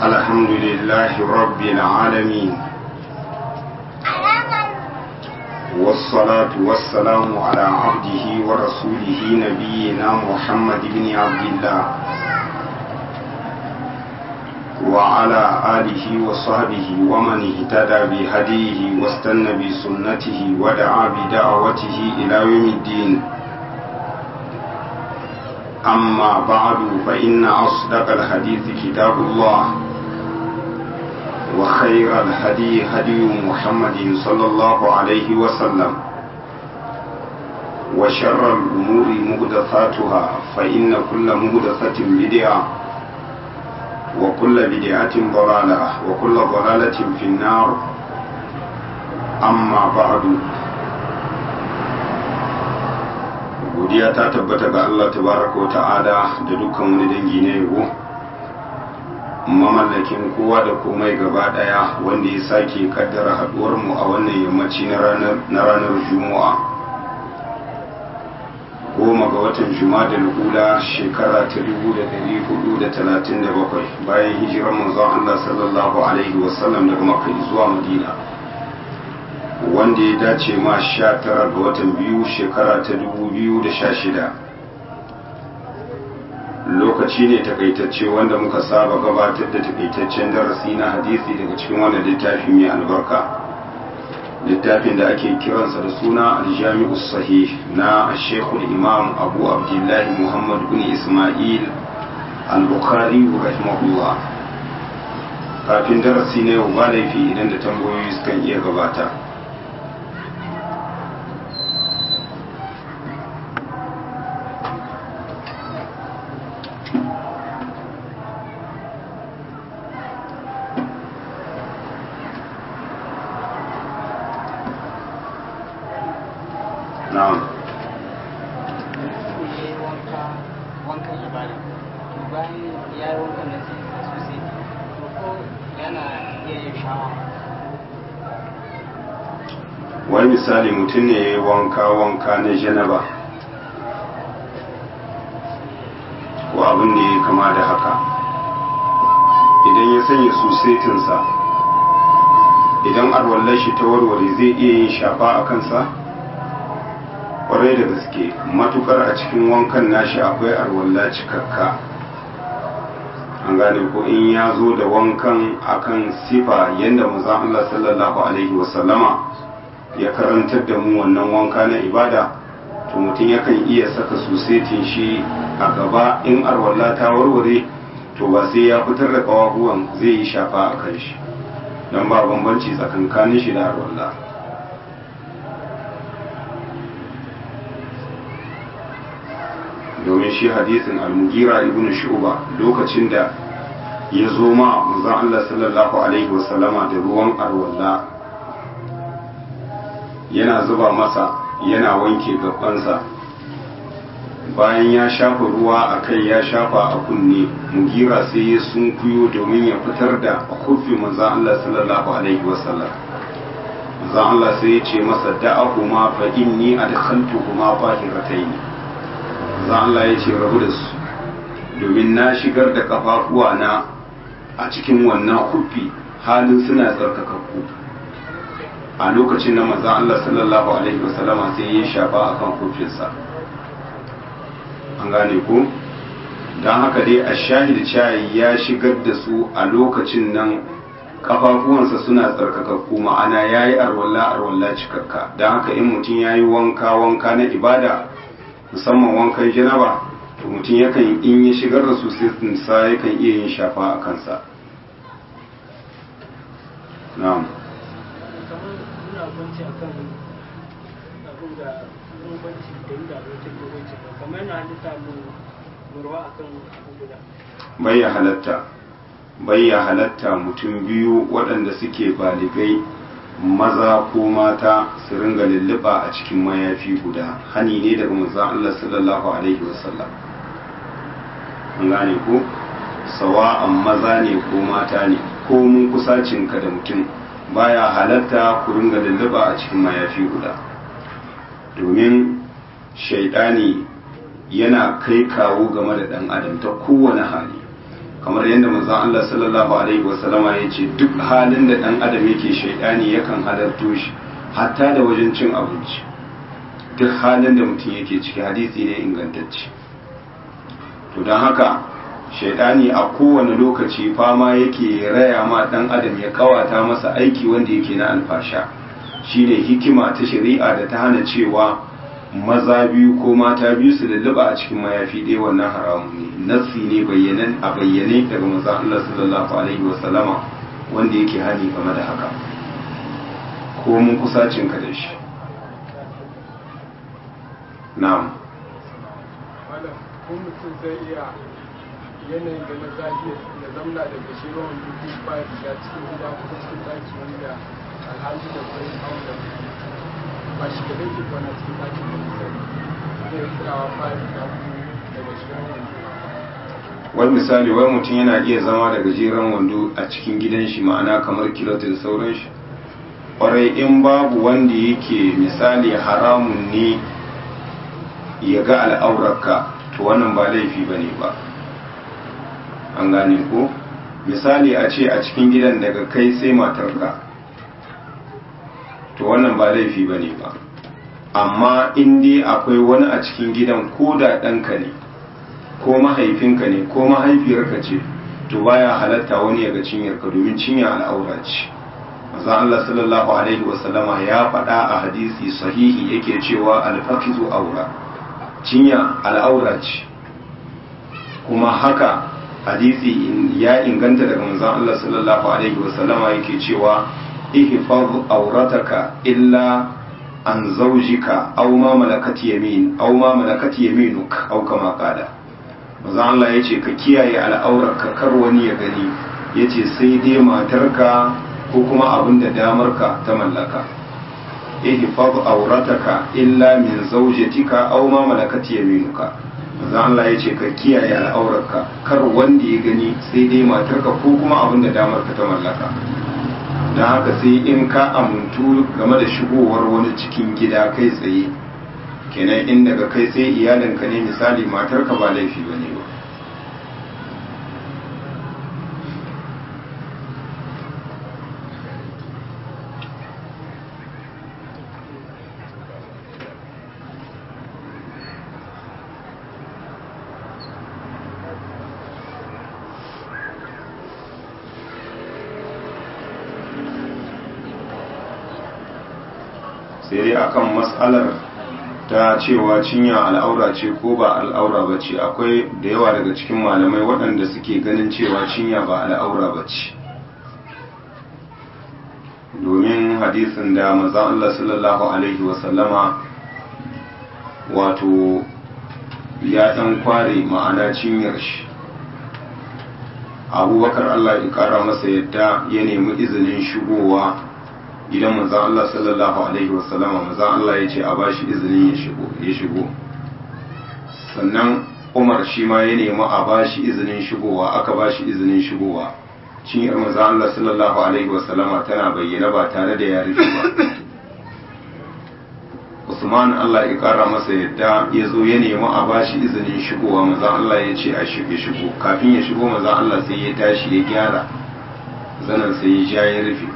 الحمد لله رب العالمين والصلاة والسلام على عبده ورسوله نبينا محمد بن عبد الله وعلى آله وصحبه ومن اهتدى بهديه واستنى بسنته ودعا بدعوته إلى يوم الدين أما بعد فإن أصدق الحديث كتاب الله وخير الهدي هدي محمد صلى الله عليه وسلم وشر الأمور مهدثاتها فإن كل مهدثة بدعة وكل بدعة ضلالة وكل ضلالة في النار أما بعد godiya ta tabbata ga Allah tabaraka wa ta'ala da dukkan wani dangi na yabo mamallakin kowa da komai gaba daya wanda ya sake kaddara haduwar mu a wannan yammaci na ranar na ranar Juma'a goma ga watan Juma'a da Lula shekara ta 1437 bayan hijirar manzon Allah sallallahu alaihi wasallam daga Makka zuwa Madina wanda ya dace ma sha tara ga watan biyu shekara ta dubu biyu da sha shida lokaci ne takaitacce wanda muka saba gabatar da takaitaccen darasi na hadisi daga cikin wannan littafi mai albarka littafin da ake kiransa da suna aljami'u sahih na shekul imam abu abdullahi muhammad bin ismail al-bukhari rahimahullah kafin darasi na yau ba laifi idan da tambayoyi sukan iya gabata na'am wani misali mutum ne ya yi wanka-wanka na janaba ko abin da ya kama da haka idan ya sanya susetinsa idan arwallar shi ta warware zai iya yin shafa a kansa kwarai da gaske matukar a cikin wankan nashi akwai arwalla cikakka an gane ko in ya zo da wankan akan sifa yadda maza Allah sallallahu alaihi wasallama ya karantar da mu wannan wanka na ibada to mutum yakan iya saka susetin shi a gaba in arwalla ta warware to ba sai ya fitar da kawahuwan zai yi shafa a kan shi don ba bambanci tsakankanin shi da arwalla domin shi hadisin al-mugira ibn shu'ba lokacin da ya zo ma manzon Allah sallallahu alaihi wasallama da ruwan arwalla yana zuba masa yana wanke gabansa bayan ya shafa ruwa a kai ya shafa a kunne mugira sai ya sunkuyo domin ya fitar da kufi manzon Allah sallallahu alaihi wasallam manzon Allah sai ya ce masa da'ahuma fa inni adkhaltuhuma tahiratayn manzon Allah ya ce rabu da su domin na shigar da kafafuwa na a cikin wannan kufi halin suna tsarkakakku a lokacin na maza Allah sallallahu Alaihi wasallama sai ya shafa a kan kofinsa an gane ku don haka dai a shahid cayi ya shigar da su a lokacin nan kafafuwansa suna tsarkakakku ma'ana ya yi arwalla arwalla cikakka don haka in mutum ya yi wanka wanka na ibada musamman wankan janaba to mutum yakan in ya shigar da su sai yakan iya yin shafa a kansa na'am bambanci a kan abin da bambanci da yi da abokin bambanci ba kamar yana halitta mu murwa a kan abu guda bai ya halatta bai ya halatta mutum biyu waɗanda suke baligai maza ko mata su ringa lulluɓa a cikin mayafi guda hani ne daga manzon Allah sallallahu alaihi wasallam an gane ko sawa'an maza ne ko mata ne ko mun kusacinka da mutum baya halatta ku ringa lulluɓa a cikin mayafi guda domin shaidani yana kai kawo game da ɗan adam ta kowane hali kamar yadda manzon Allah sallallahu alaihi wasallama ya ce duk halin da dan adam yake shaidani yakan halarto shi hatta da wajen cin abinci duk halin da mutum yake ciki hadisi ne ingantacce to don haka shaidani a kowane lokaci fama yake raya ma dan adam ya kawata masa aiki wanda yake na alfasha shine hikima ta shari'a da ta hana cewa maza biyu ko mata biyu su lulluɓa a cikin mayafi ɗaya wannan haramun ne nassi ne bayyanan a bayyane daga manzon Allah sallallahu alaihi wasallama wanda yake hani game da haka ko mun kusacin ka da shi na'am malam ko mutum zai iya yanayin da na zafi ya zamna daga shi ruwan dubu ba ya cikin gida ko cikin daki wanda alhaji da kwai hawan da ba shi da dake kwana cikin daki da misali zai tsawa ba ya daga shi ruwan wani misali wai mutum yana iya zama da gajeren wando a cikin gidan shi ma'ana kamar kilota da sauran shi kwarai in babu wanda yake misali haramun ne ya ga al'aurarka to wannan ba laifi ba ne ba an gane ko misali a ce a cikin gidan daga kai sai matarka to wannan ba laifi ba ne ba amma in dai akwai wani a cikin gidan ko da ɗanka ne ko mahaifinka ne ko mahaifiyarka ce to baya halatta wani ya ga cinyarka domin cinya al'aura ce maza Allah sallallahu alaihi wasallama ya faɗa a hadisi sahihi yake cewa alfakizu aura cinya al'aura ce kuma haka hadisi ya inganta daga manzon Allah sallallahu alaihi wasallama yake cewa ihfaz aurataka illa an zaujika aw ma malakat yamin aw ma malakat yaminuk aw kama qala manzon Allah yace ka kiyaye al'aurarka kar wani ya gani yace sai dai matarka ko kuma abin da damarka ta mallaka ihfaz aurataka illa min zawjatika aw ma malakat yaminuka manzo Allah yace ka kiyaye al'aurarka kar wanda ya gani sai dai matarka ko kuma abin da damarka ta mallaka dan haka sai in ka amuntu game da shigowar wani cikin gida kai tsaye kenan in daga kai sai iyalinka ne misali matarka ba laifi bane ba sai dai akan matsalar ta cewa cinya al'aura ce ko ba al'aura ba ce akwai da yawa daga cikin malamai waɗanda suke ganin cewa cinya ba al'aura ba ce domin hadisin da maza Allah sallallahu alaihi wasallama wato ya ɗan kware ma'ana cinyar shi abubakar Allah ya ƙara masa yadda ya nemi izinin shigowa gidan manzan Allah sallallahu Alaihi wasallama manzan Allah ya ce a ba shi izinin ya shigo sannan umar shi ma ya nemi a ba shi izinin shigowa aka ba shi izinin shigowa cinyar manzan Allah sallallahu Alaihi wasallama tana bayyana ba tare da ya rufe ba Usman Allah ya kara masa yadda ya zo ya nemi a ba shi izinin shigowa manzan Allah ya ce a shige shigo kafin ya shigo manzan Allah sai ya tashi ya gyara zanen sai ya ja ya rufe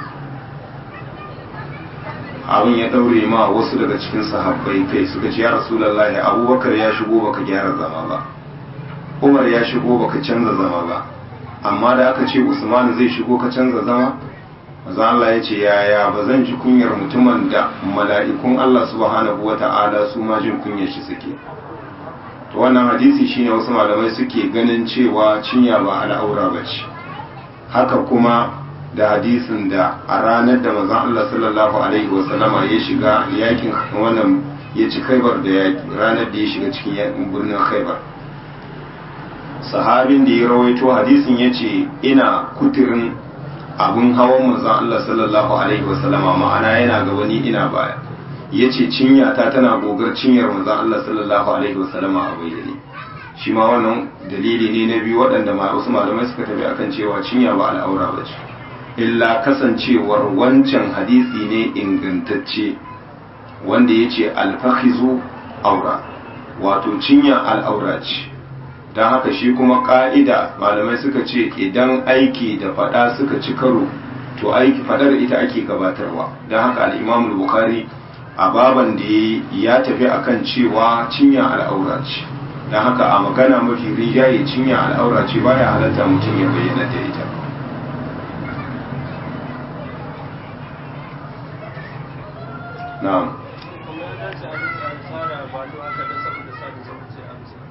abin ya daure ma wasu daga cikin sahabbai kai suka ce ya rasulullahi abubakar ya shigo baka gyara zama ba umar ya shigo baka canza zama ba amma da aka ce usman zai shigo ka canza zama maza Allah ya ce yaya ba zan ji kunyar mutumin da mala'ikun Allah subhanahu wa ta'ala su ma jin kunyar shi suke to wannan hadisi shine wasu malamai suke ganin cewa cinya ba al'aura ba ce haka kuma da hadisin da a ranar da mazan Allah sallallahu alaihi wasallama ya shiga yakin wannan ya ci khaibar da yaki ranar da ya shiga cikin yakin birnin khaibar sahabin da ya rawaito hadisin ya ce ina kuturin abin hawan mazan Allah sallallahu alaihi wasallama ma'ana yana ga wani ina baya ya ce cinyata tana gogar cinyar mazan Allah sallallahu alaihi wasallama a bayyane shi ma wannan dalili ne na biyu waɗanda wasu malamai suka tafi akan cewa cinya ba al'aura ba ce illa kasancewar wancan hadisi ne ingantacce wanda ya ce alfahizu aura wato cinya al'aura ce don haka shi kuma ka'ida malamai suka ce idan aiki da fada suka ci karo to aiki fadar ita ake gabatarwa don haka al'imamul bukhari a baban da ya tafi akan cewa cinya al'aura ce don haka a magana mafi rijaye cinya al'aura ce baya halatta mutum ya bayyana da ita na'am kuma ya dace a rika tsara balo haka don saboda sada zumunci a musu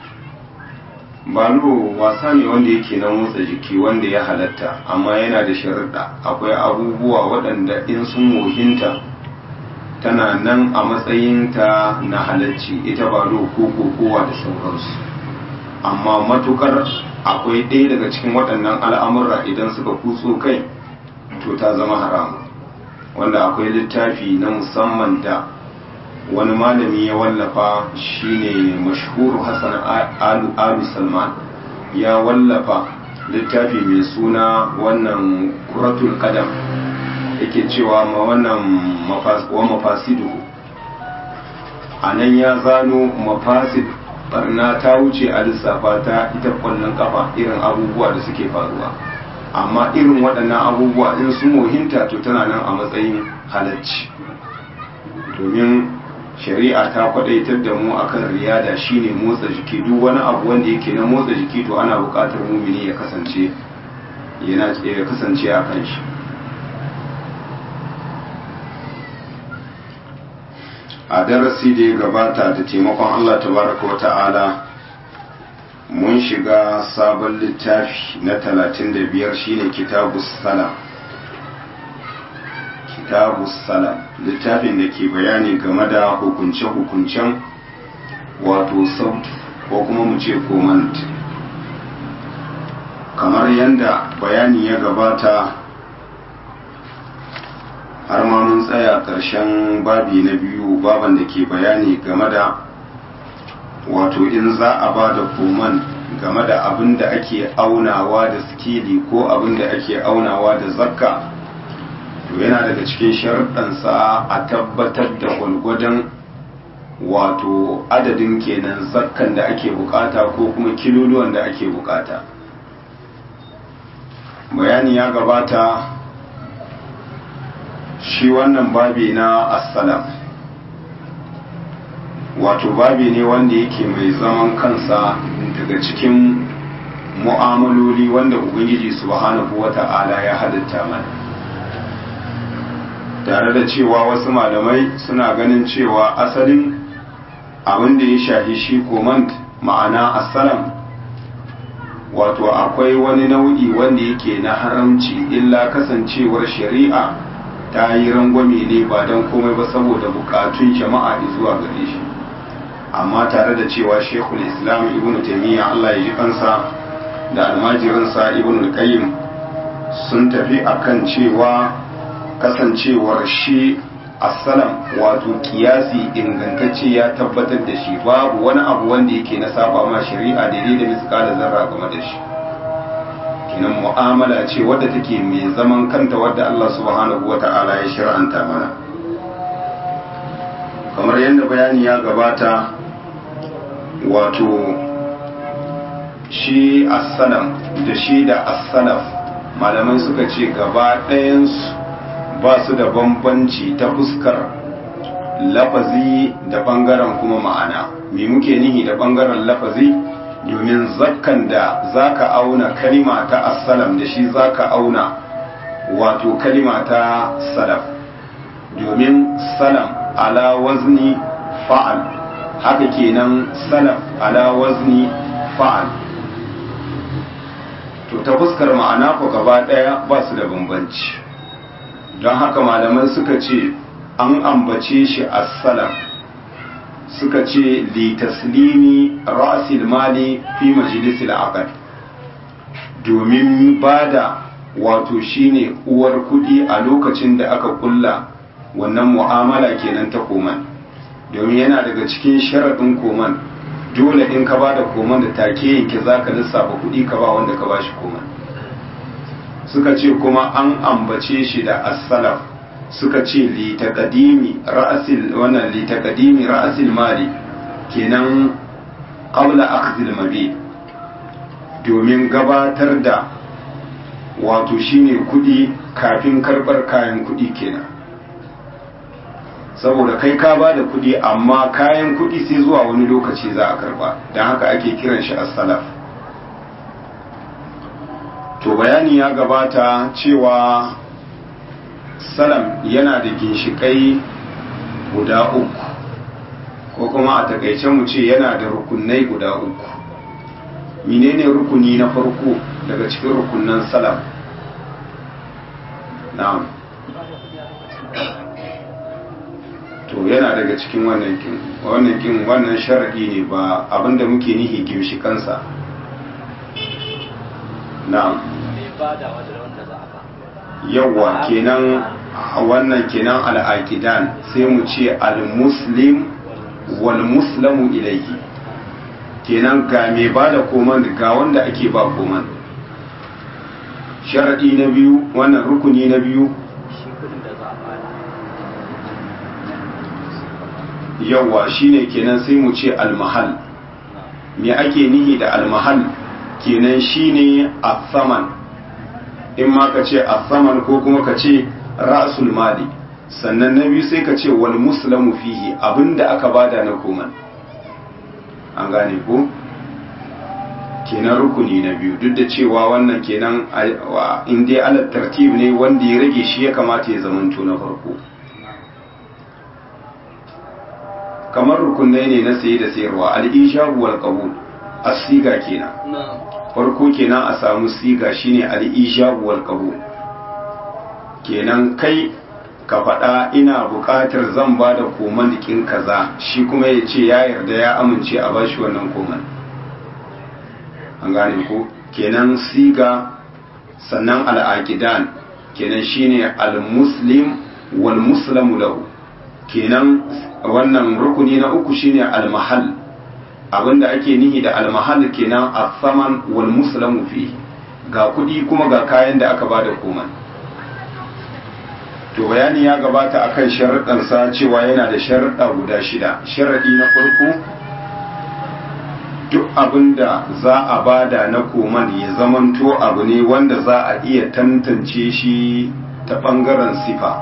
balo wasa ne wanda yake na motsa jiki wanda ya halatta amma yana da sharuɗa akwai abubuwa waɗanda in sun wohinta tana nan a matsayinta na halacci ita balo ko kokowa da sauransu amma matukar akwai ɗaya daga cikin waɗannan al'amura idan suka kutso kai to ta zama haramu wanda akwai littafi na musamman da wani malami ya wallafa shine mashhuru hassan alu alu salman ya wallafa littafi mai suna wannan kuratul qadam yake cewa ma wannan wa mafasidu a nan ya zano mafasid barna ta wuce a lissafa ta ita kwallon kafa irin abubuwa da suke faruwa amma irin waɗannan abubuwa in sun mohinta to tana nan a matsayin halacci domin shari'a ta kwadaitar da mu akan riyada shine motsa jiki duk wani abu wanda yake na motsa jiki to ana buƙatar mumini ya kasance yana ya kasance a kan shi a darasi da ya gabata da taimakon Allah tabaraka wa ta'ala mun shiga sabon littafi na 35 shine kitabus salam kitabu salam littafin da ke bayani game da hukunce-hukuncen wato sautu ko kuma mu ce komand kamar yadda bayani ya gabata har ma mun tsaya ƙarshen babi na biyu baban da ke bayani game da wato in za a ba da koman game da abin da ake aunawa da skili ko abin da ake aunawa da zakka to yana daga cikin sharuɗansa a tabbatar da gwalgwadon wato adadin kenan zakkan da ake bukata ko kuma kiloluwan da ake bukata bayani ya gabata shi wannan babi na assalam wato babi ne wanda yake mai zaman kansa daga cikin mu'amaloli wanda ubangiji subhanahu wata'ala ya halitta mana tare da cewa wasu malamai suna ganin cewa asalin abin da ya shahi shi komand ma'ana assalam wato akwai wani nau'i wanda yake na haramci illa kasancewar shari'a ta yi rangwame ne ba don komai ba saboda bukatun jama'a zuwa gare shi amma tare da cewa shekul islam ibn taimiyya allah ya ji kansa da almajirinsa ibn al-qayyim sun tafi akan cewa kasancewar shi assalam wato kiyasi ingantacce ya tabbatar da shi babu wani abu wanda yake na saba ma shari'a daidai da miskala zarra game da shi kinan mu'amala ce wadda take mai zaman kanta wadda Allah subhanahu wata'ala ya shir'anta mana kamar yadda bayani ya gabata wato shi assalam da shi da assalaf malamai suka ce gaba ɗayansu ba su da bambanci ta fuskar lafazi da ɓangaren kuma ma'ana me muke nihi da ɓangaren lafazi domin zakkan da zaka auna kalima ta assalam da shi zaka auna wato kalima ta salaf domin salam ala wazni fa'al haka kenan salaf ala wazni fa'al to ta fuskar ma'ana ko gaba ɗaya ba su da bambanci don haka malaman suka ce an ambace shi assalam suka ce li taslimi ra'sil mali fi majlisil aqd domin bada wato shine uwar kudi a lokacin da aka kulla wannan mu'amala kenan ta koman domin yana daga cikin sharadin koman dole in ka bada koman da take yanke zaka lissafa kudi ka ba wanda ka bashi koman suka ce kuma an ambace shi da as-salaf suka ce li taqdimi ra'sil wannan li taqdimi ra'sil mali kenan qabla akhdhil mabi domin gabatar da wato shine kudi kafin karbar kayan kudi kenan saboda kai ka ba da kudi amma kayan kudi sai zuwa wani lokaci za a karba don haka ake kiran shi as-salaf to bayani ya gabata cewa salam yana da ginshikai guda uku ko kuma a takaice mu ce yana da rukunai guda uku menene rukuni na farko daga cikin rukunan salam na'am to yana daga cikin wannan kin wannan kin wannan sharadi ne ba abinda muke nihi ginshikansa na'am yawwa kenan wannan kenan al'aqidan sai mu ce al-muslim wal muslamu ilayhi kenan ga mai bada koman ga wanda ake ba koman sharadi na biyu wannan rukuni na biyu yawwa shine kenan sai mu ce al-mahal me ake nihi da al-mahal kenan shine as-saman in ma ka ce as-saman ko kuma ka ce ra'sul mali sannan na biyu sai ka ce wal muslamu fihi abinda aka bada na koman an gane ko kenan rukuni na biyu duk da cewa wannan kenan in dai alat tartib ne wanda ya rage shi ya kamata ya zamanto na farko kamar rukunai ne na saye da sayarwa al-ishabu wal qabul as-siga kenan farko kenan a samu siga shine al-ijabu wal qabul kenan kai ka faɗa ina buƙatar zan ba da koman dikin kaza shi kuma ya ce ya yarda ya amince a bashi wannan koman an gane ko kenan siga sannan al'aqidan kenan shine al-muslim wal muslamu lahu kenan wannan rukuni na uku shine al-mahall abinda ake nihi da almahal kenan as-saman wal muslamu fi ga kudi kuma ga kayan da aka bada koman to bayani ya gabata akan sharuɗan sa cewa yana da sharuɗa guda shida sharadi na farko duk abinda za a bada na koman ya zamanto abu ne wanda za a iya tantance shi ta bangaren sifa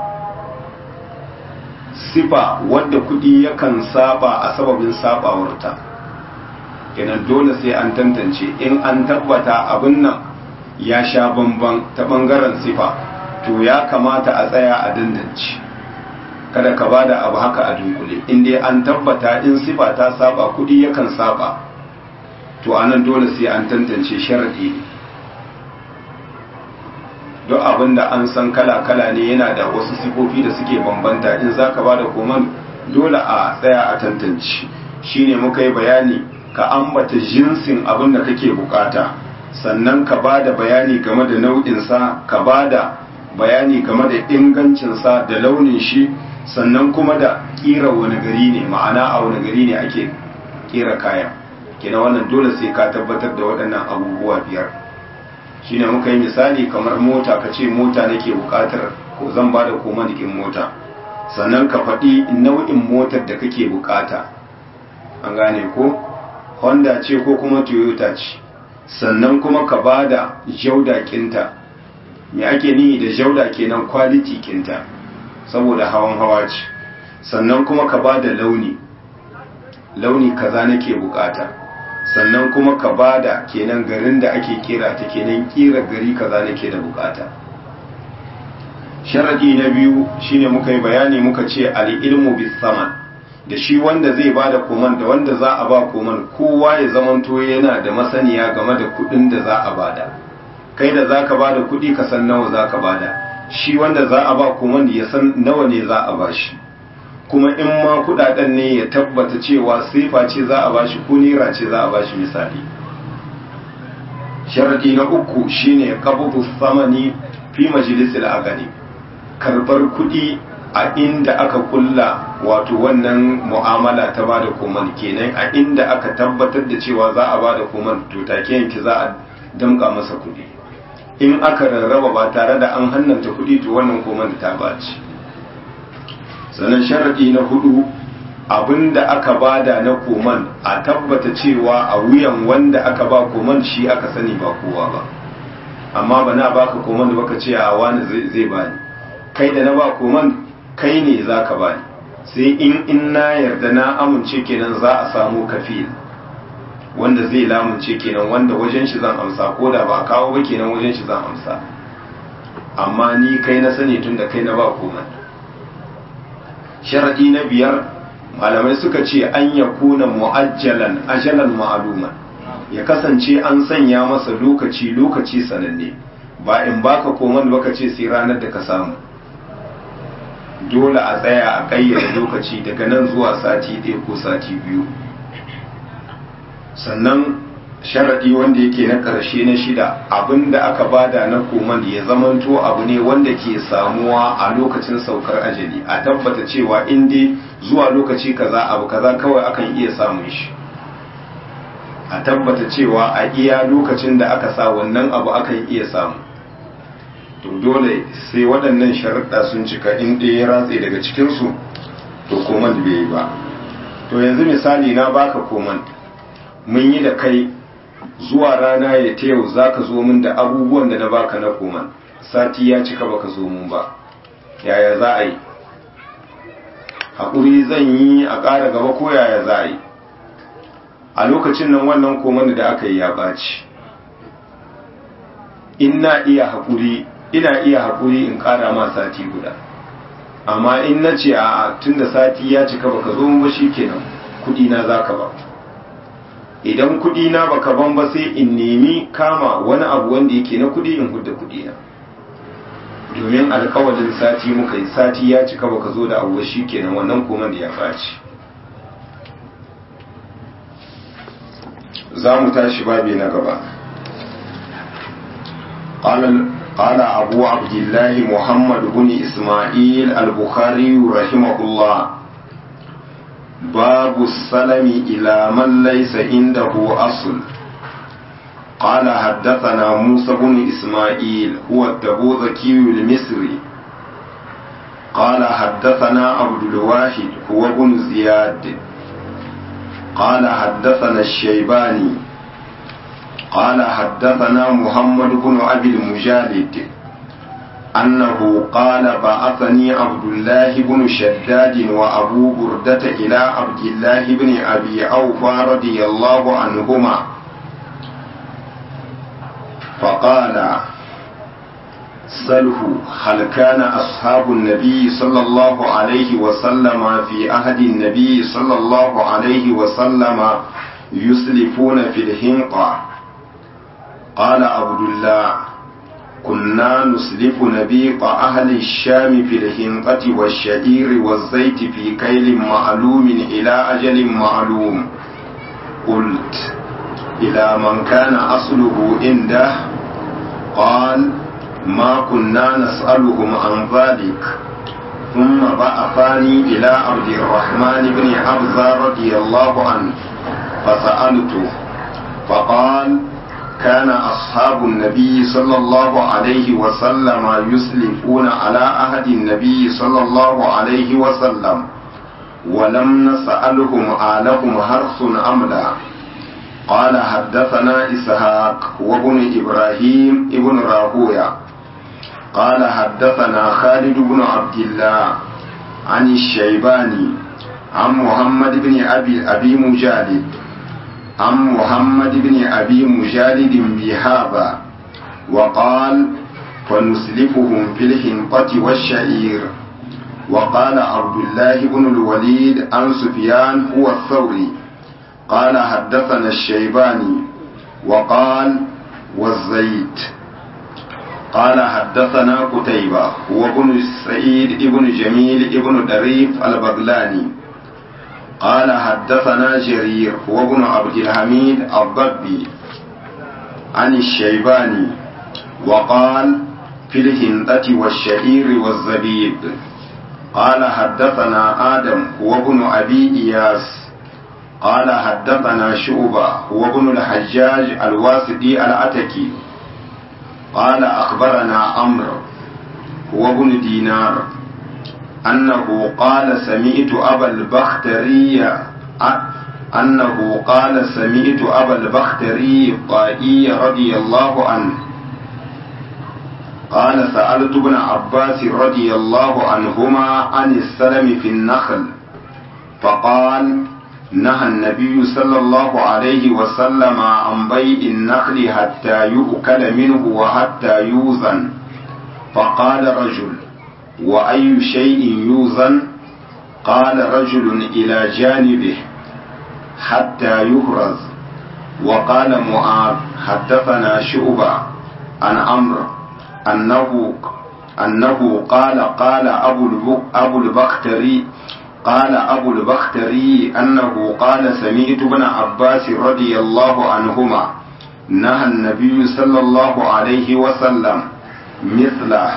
sifa wadda kudi yakan saba a sababin sabawarta kenan dole sai an tantance in an tabbata abin nan ya sha bamban ta bangaren sifa to ya kamata a tsaya a dandance kada ka bada abu haka a dunkule in dai an tabbata in sifa ta saba kudi yakan saba to anan dole sai an tantance sharadi ne duk abin da an san kala-kala ne yana da wasu sifofi da suke bambanta in za ka ba da koman dole a tsaya a tantance shine muka yi bayani ka ambata jinsin abin da kake bukata sannan ka ba da bayani game da nau'insa ka ba da bayani game da ingancinsa da launin shi sannan kuma da kira wani gari ne ma'ana a wani gari ne ake kira kayan kina wannan dole sai ka tabbatar da waɗannan abubuwa biyar shine muka yi misali kamar mota ka ce mota nake bukatar ko zan ba da koma jikin mota sannan ka faɗi nau'in motar da kake bukata an gane ko honda ce ko kuma toyota ce sannan kuma ka ba da jauda kinta me ake nihi da jauda kenan quality kinta saboda hawan hawa ce sannan kuma ka ba da launi launi kaza nake bukata sannan kuma ka bada kenan garin da ake kira ta kenan kira gari kaza nake da bukata sharadi na biyu shine muka yi bayani muka ce al-ilmu bis saman da shi wanda zai bada koman da wanda za a ba koman kowa ya zamanto yana da masaniya game da kudin da za a bada kai da zaka bada kudi ka san nawa zaka bada shi wanda za a ba koman ya san nawa ne za a bashi kuma in ma kudaden ne ya tabbata cewa sifa ce za a bashi ko naira ce za a bashi misali sharadi na uku shine qabdu samani fi majlisil aqdi karbar kudi a inda aka kulla wato wannan mu'amala ta bada koman kenan a inda aka tabbatar da cewa za a bada koman to take yanki za a damka masa kudi in aka rarraba ba tare da an hannanta kudi to wannan koman ta baci sannan sharaɗi na hudu abinda aka bada na koman a tabbata cewa a wuyan wanda aka ba koman shi aka sani ba kowa ba amma ba na baka koman da baka ce a wani zai bani kai da na ba koman kai ne za ka bani sai in in na yarda na amince kenan za a samu kafil wanda zai lamunce kenan wanda wajen shi zan amsa ko da ba kawo ba kenan wajen shi zan amsa amma ni kai na sani tun da kai na ba koman sharadi na biyar malamai suka ce an ya kuna mu'ajjalan ajalan ma'aluma ya kasance an sanya masa lokaci lokaci sananne ba in baka koman baka ce sai ranar da ka samu dole a tsaya a ƙayyade lokaci daga nan zuwa sati ɗaya ko sati biyu sannan sharaɗi wanda yake na ƙarshe na shida abinda aka bada na koman ya zamanto abu ne wanda ke samuwa a lokacin saukar ajali a tabbata cewa inda zuwa lokaci kaza abu kaza kawai akan iya samun shi a tabbata cewa a iya lokacin da aka sa wannan abu akan iya samu to dole sai waɗannan sharaɗa sun cika in ɗaya ya ratse daga cikinsu to koman bai yi ba to yanzu misali na baka koman mun yi da kai zuwa rana ya ta yau za ka zo min da abubuwan da na baka na koman sati ya cika baka zo mun ba yaya za a yi haƙuri zan yi a ƙara gaba ko yaya za a yi a lokacin nan wannan koman da aka yi ya ɓaci in na iya haƙuri ina iya haƙuri in ƙara ma sati guda amma in na ce a tun da sati ya cika baka zo ba shi kenan kuɗi na za ka ba idan kuɗi na baka ban ba sai in nemi kama wani abu wanda yake na kuɗi in hudda kuɗi na domin alkawalin sati muka yi sati ya cika baka zo da abu shi kenan wannan koman da ya faci za mu tashi babi na gaba قال أبو عبد الله محمد بن إسماعيل البخاري رحمه الله باب السلم إلى من ليس عنده أصل قال حدثنا موسى بن إسماعيل هو التبوذكي المصري قال حدثنا عبد الواحد هو بن زياد قال حدثنا الشيباني قال حدثنا محمد بن أبي المجالد أنه قال بعثني عبد الله بن شداد وأبو بردة إلى عبد الله بن أبي أوفى رضي الله عنهما فقال سله هل كان أصحاب النبي صلى الله عليه وسلم في عهد النبي صلى الله عليه وسلم يسلفون في الهنقة قال عبد الله كنا نسلف نبيق أهل الشام في الهنقة والشعير والزيت في كيل معلوم إلى أجل معلوم قلت إلى من كان أصله عنده قال ما كنا نسألهم عن ذلك ثم بعثاني إلى عبد الرحمن بن عبزة رضي الله عنه فسألته فقال كان أصحاب النبي صلى الله عليه وسلم يسلفون على عهد النبي صلى الله عليه وسلم ولم نسألهم آلهم حرث أم لا قال حدثنا إسحاق وابن إبراهيم ابن راهوية قال حدثنا خالد بن عبد الله عن الشيباني عن محمد بن أبي, أبي مجالد عن محمد بن أبي مجالد بهذا وقال فنسلفهم في الحنطة والشعير وقال عبد الله بن الوليد عن سفيان هو الثوري قال حدثنا الشيباني وقال والزيت قال حدثنا قتيبة هو ابن سعيد ابن جميل ابن دريف البغلاني قال حدثنا جرير هو ابن عبد الحميد الضبي عن الشيباني وقال في الهندة والشعير والزبيب قال حدثنا آدم هو ابن أبي إياس قال حدثنا شعبة هو ابن الحجاج الواسطي الأتكي قال أخبرنا عمرو هو ابن دينار أنه قال سمعت أبا البختري أنه قال سمعت أبا البختري الطائي رضي الله عنه قال سألت ابن عباس رضي الله عنهما عن السلم في النخل فقال نهى النبي صلى الله عليه وسلم عن بيع النخل حتى يؤكل منه وحتى يوزن فقال رجل وأي شيء يوزن قال رجل إلى جانبه حتى يهرز وقال معاذ حدثنا شعبة عن عمرو أنه أنه قال قال أبو أبو البختري قال أبو البختري أنه قال سمعت ابن عباس رضي الله عنهما نهى النبي صلى الله عليه وسلم مثله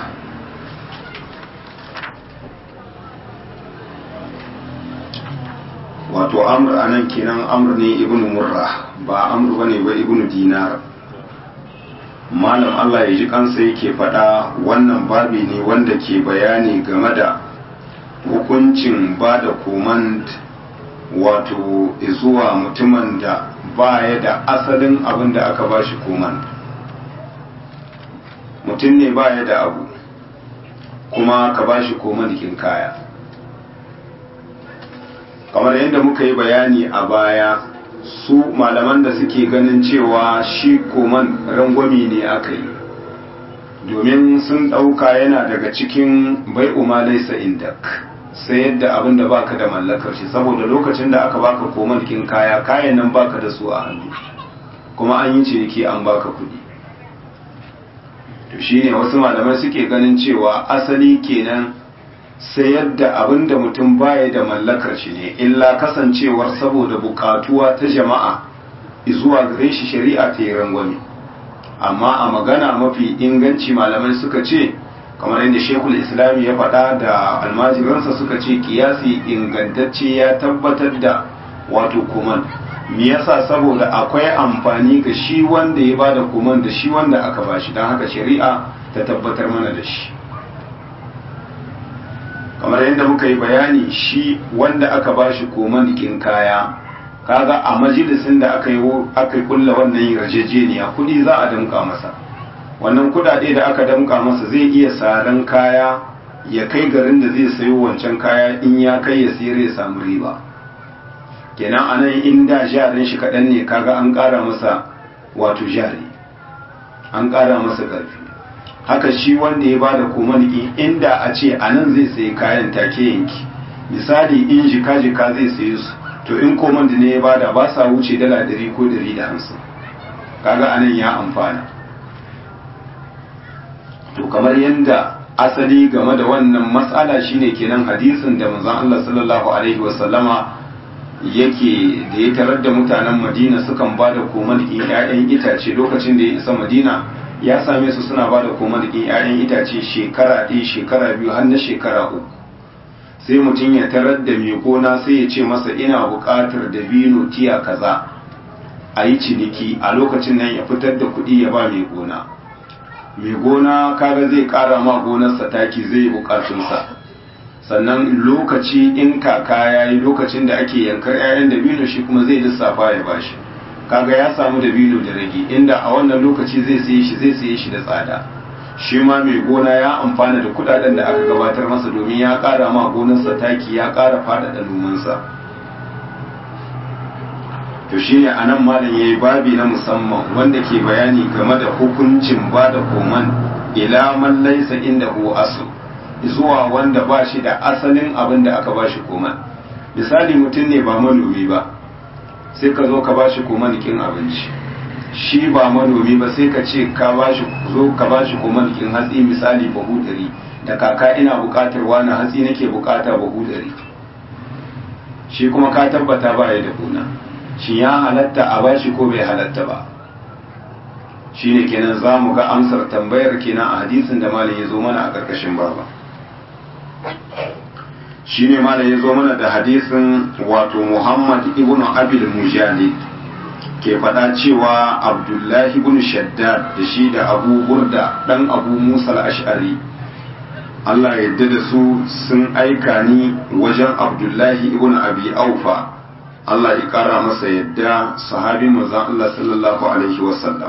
wato amr anan kenan amr ne ibn murra ba amr bane ba ibn dinar malam Allah ya ji kansa yake faɗa wannan babi ne wanda ke bayani game da hukuncin ba da komand wato zuwa mutumin da baya da asalin abin da aka ba shi komand mutum ne baya da abu kuma ka ba shi komandikin kaya kamar yadda muka yi bayani a baya su malaman da suke ganin cewa shi koman rangwami ne aka yi domin sun ɗauka yana daga cikin bai umalaisa indak sai yadda abin da baka da mallakar shi saboda lokacin da aka baka koman kin kaya kayan nan baka da su a hannu kuma an yi ciniki an baka kuɗi to shine wasu malamai suke ganin cewa asali kenan sai yadda abin da mutum baya da mallakar shi ne illa kasancewar saboda bukatuwa ta jama'a zuwa gare shi shari'a ta yi rangwame amma a magana mafi inganci malamai suka ce kamar yadda shekul islami ya faɗa da almajiransa suka ce kiyasi ingantacce ya tabbatar da wato kuman me yasa saboda akwai amfani ga shi wanda ya bada kuman da shi wanda aka bashi don haka shari'a ta tabbatar mana da shi kamar yadda muka yi bayani shi wanda aka bashi komanikin kaya kaga a majalisin da aka yi aka kulla wannan yarjejeniya kudi za a damka masa wannan kudade da aka damka masa zai iya saran kaya ya kai garin da zai sayo wancan kaya in ya kai ya sayar ya samu riba kenan anan in da jarin shi kaɗan ne kaga an ƙara masa wato jari an ƙara masa ƙarfi haka shi wanda ya bada komaniki inda a ce a nan zai sayi kayan take yanki misali in jika jika zai sayi su to in komandi ne ya bada ba sa wuce dala ɗari ko ɗari da hamsin kaga anan ya amfana to kamar yadda asali game da wannan matsala shine kenan hadisin da manzon Allah sallallahu alaihi wasallama yake da ya tarar da mutanen Madina sukan bada komaniki ƴaƴan itace lokacin da ya isa Madina ya same su suna ba da komadikin 'ya'yan itace shekara ɗaya shekara biyu har na shekara uku sai mutum ya tarar da mai gona sai ya ce masa ina buƙatar dabino tiya kaza a yi ciniki a lokacin nan ya fitar da kuɗi ya ba mai gona mai gona kaga zai ƙara ma gonarsa taki zai yi buƙatunsa sannan lokaci in kaka ya yi lokacin da ake yankar 'ya'yan dabino shi kuma zai lissafa ya bashi kaga ya samu dabino da rage inda a wannan lokaci zai saye shi zai saye shi da tsada shi ma mai gona ya amfana da kudaden da aka gabatar masa domin ya kara ma gonarsa taki ya kara faɗaɗa nomansa to shi ne a nan malam ya yi babi na musamman wanda ke bayani game da hukuncin ba da koman ila man laisa inda hu asu zuwa wanda ba shi da asalin abin da aka ba shi koman misali mutum ne ba manomi ba sai ka zo ka ba shi komanikin abinci shi ba manomi ba sai ka ce ka ba shi zo ka ba shi komanikin hatsi misali bahu dari da kaka ina bukatar wani hatsi nake bukata bahu dari shi kuma ka tabbata ba ya da gona shi ya halatta a ba shi ko bai halatta ba shi ne kenan za mu ga amsar tambayar kenan a hadisin da malam ya zo mana a ƙarƙashin baba shi ne malam ya zo mana da hadisin wato muhammad ibn abil mujahid ke faɗa cewa abdullahi ibn shaddad da shi da abu burda ɗan abu musa al-ash'ari Allah yadda da su sun aika ni wajen Abdullahi ibn Abi Aufa Allah ya kara masa yadda sahabi manzon Allah sallallahu alaihi wasallam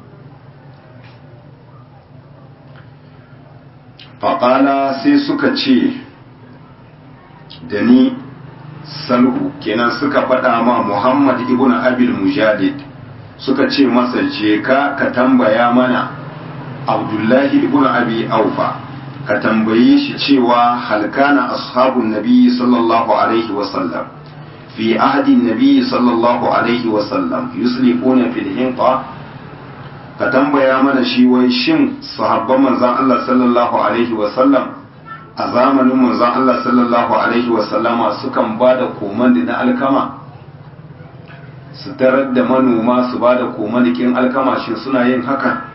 faƙala sai suka ce da ni salhu kenan suka faɗa ma Muhammad ibn Abil Mujadid suka ce masa je ka ka tambaya mana Abdullahi ibn Abi Aufa ka tambaye shi cewa halkana ashabun nabi sallallahu alaihi wasallam fi ahadin nabi sallallahu alaihi wasallam yuslifuna fil hinqa ka tambaya mana shi wai shin sahabban manzon Allah sallallahu alaihi wasallam a zamanin manzon Allah sallallahu alaihi wasallama sukan ba da komandi na alkama su tarar da manoma su ba da komandikin alkama shi suna yin haka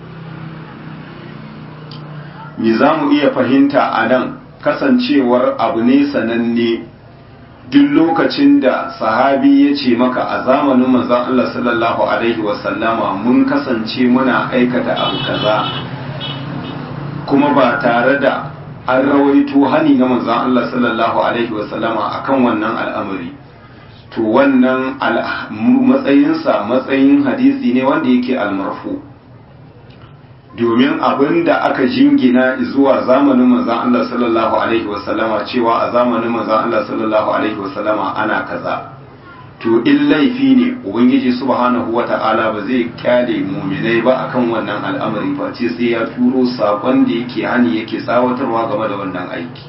me za mu iya fahimta a nan kasancewar abu ne sananne duk lokacin da sahabi ya ce maka a zamanin manzon Allah sallallahu alaihi wasallama mun kasance muna aikata abu kaza kuma ba tare da an rawaito hani na manzon Allah sallallahu alaihi wasallama akan wannan al'amari to wannan matsayinsa matsayin hadisi ne wanda yake almarfu domin abin da aka jingina zuwa zamanin manzan Allah sallallahu Alaihi wasallama cewa a zamanin manzan Allah sallallahu Alaihi wasallama ana kaza to in laifi ne ubangiji subhanahu wa ta'ala ba zai kyale muminai ba akan wannan al'amari ba ce sai ya turo sakon da yake hani yake tsawatarwa game da wannan aiki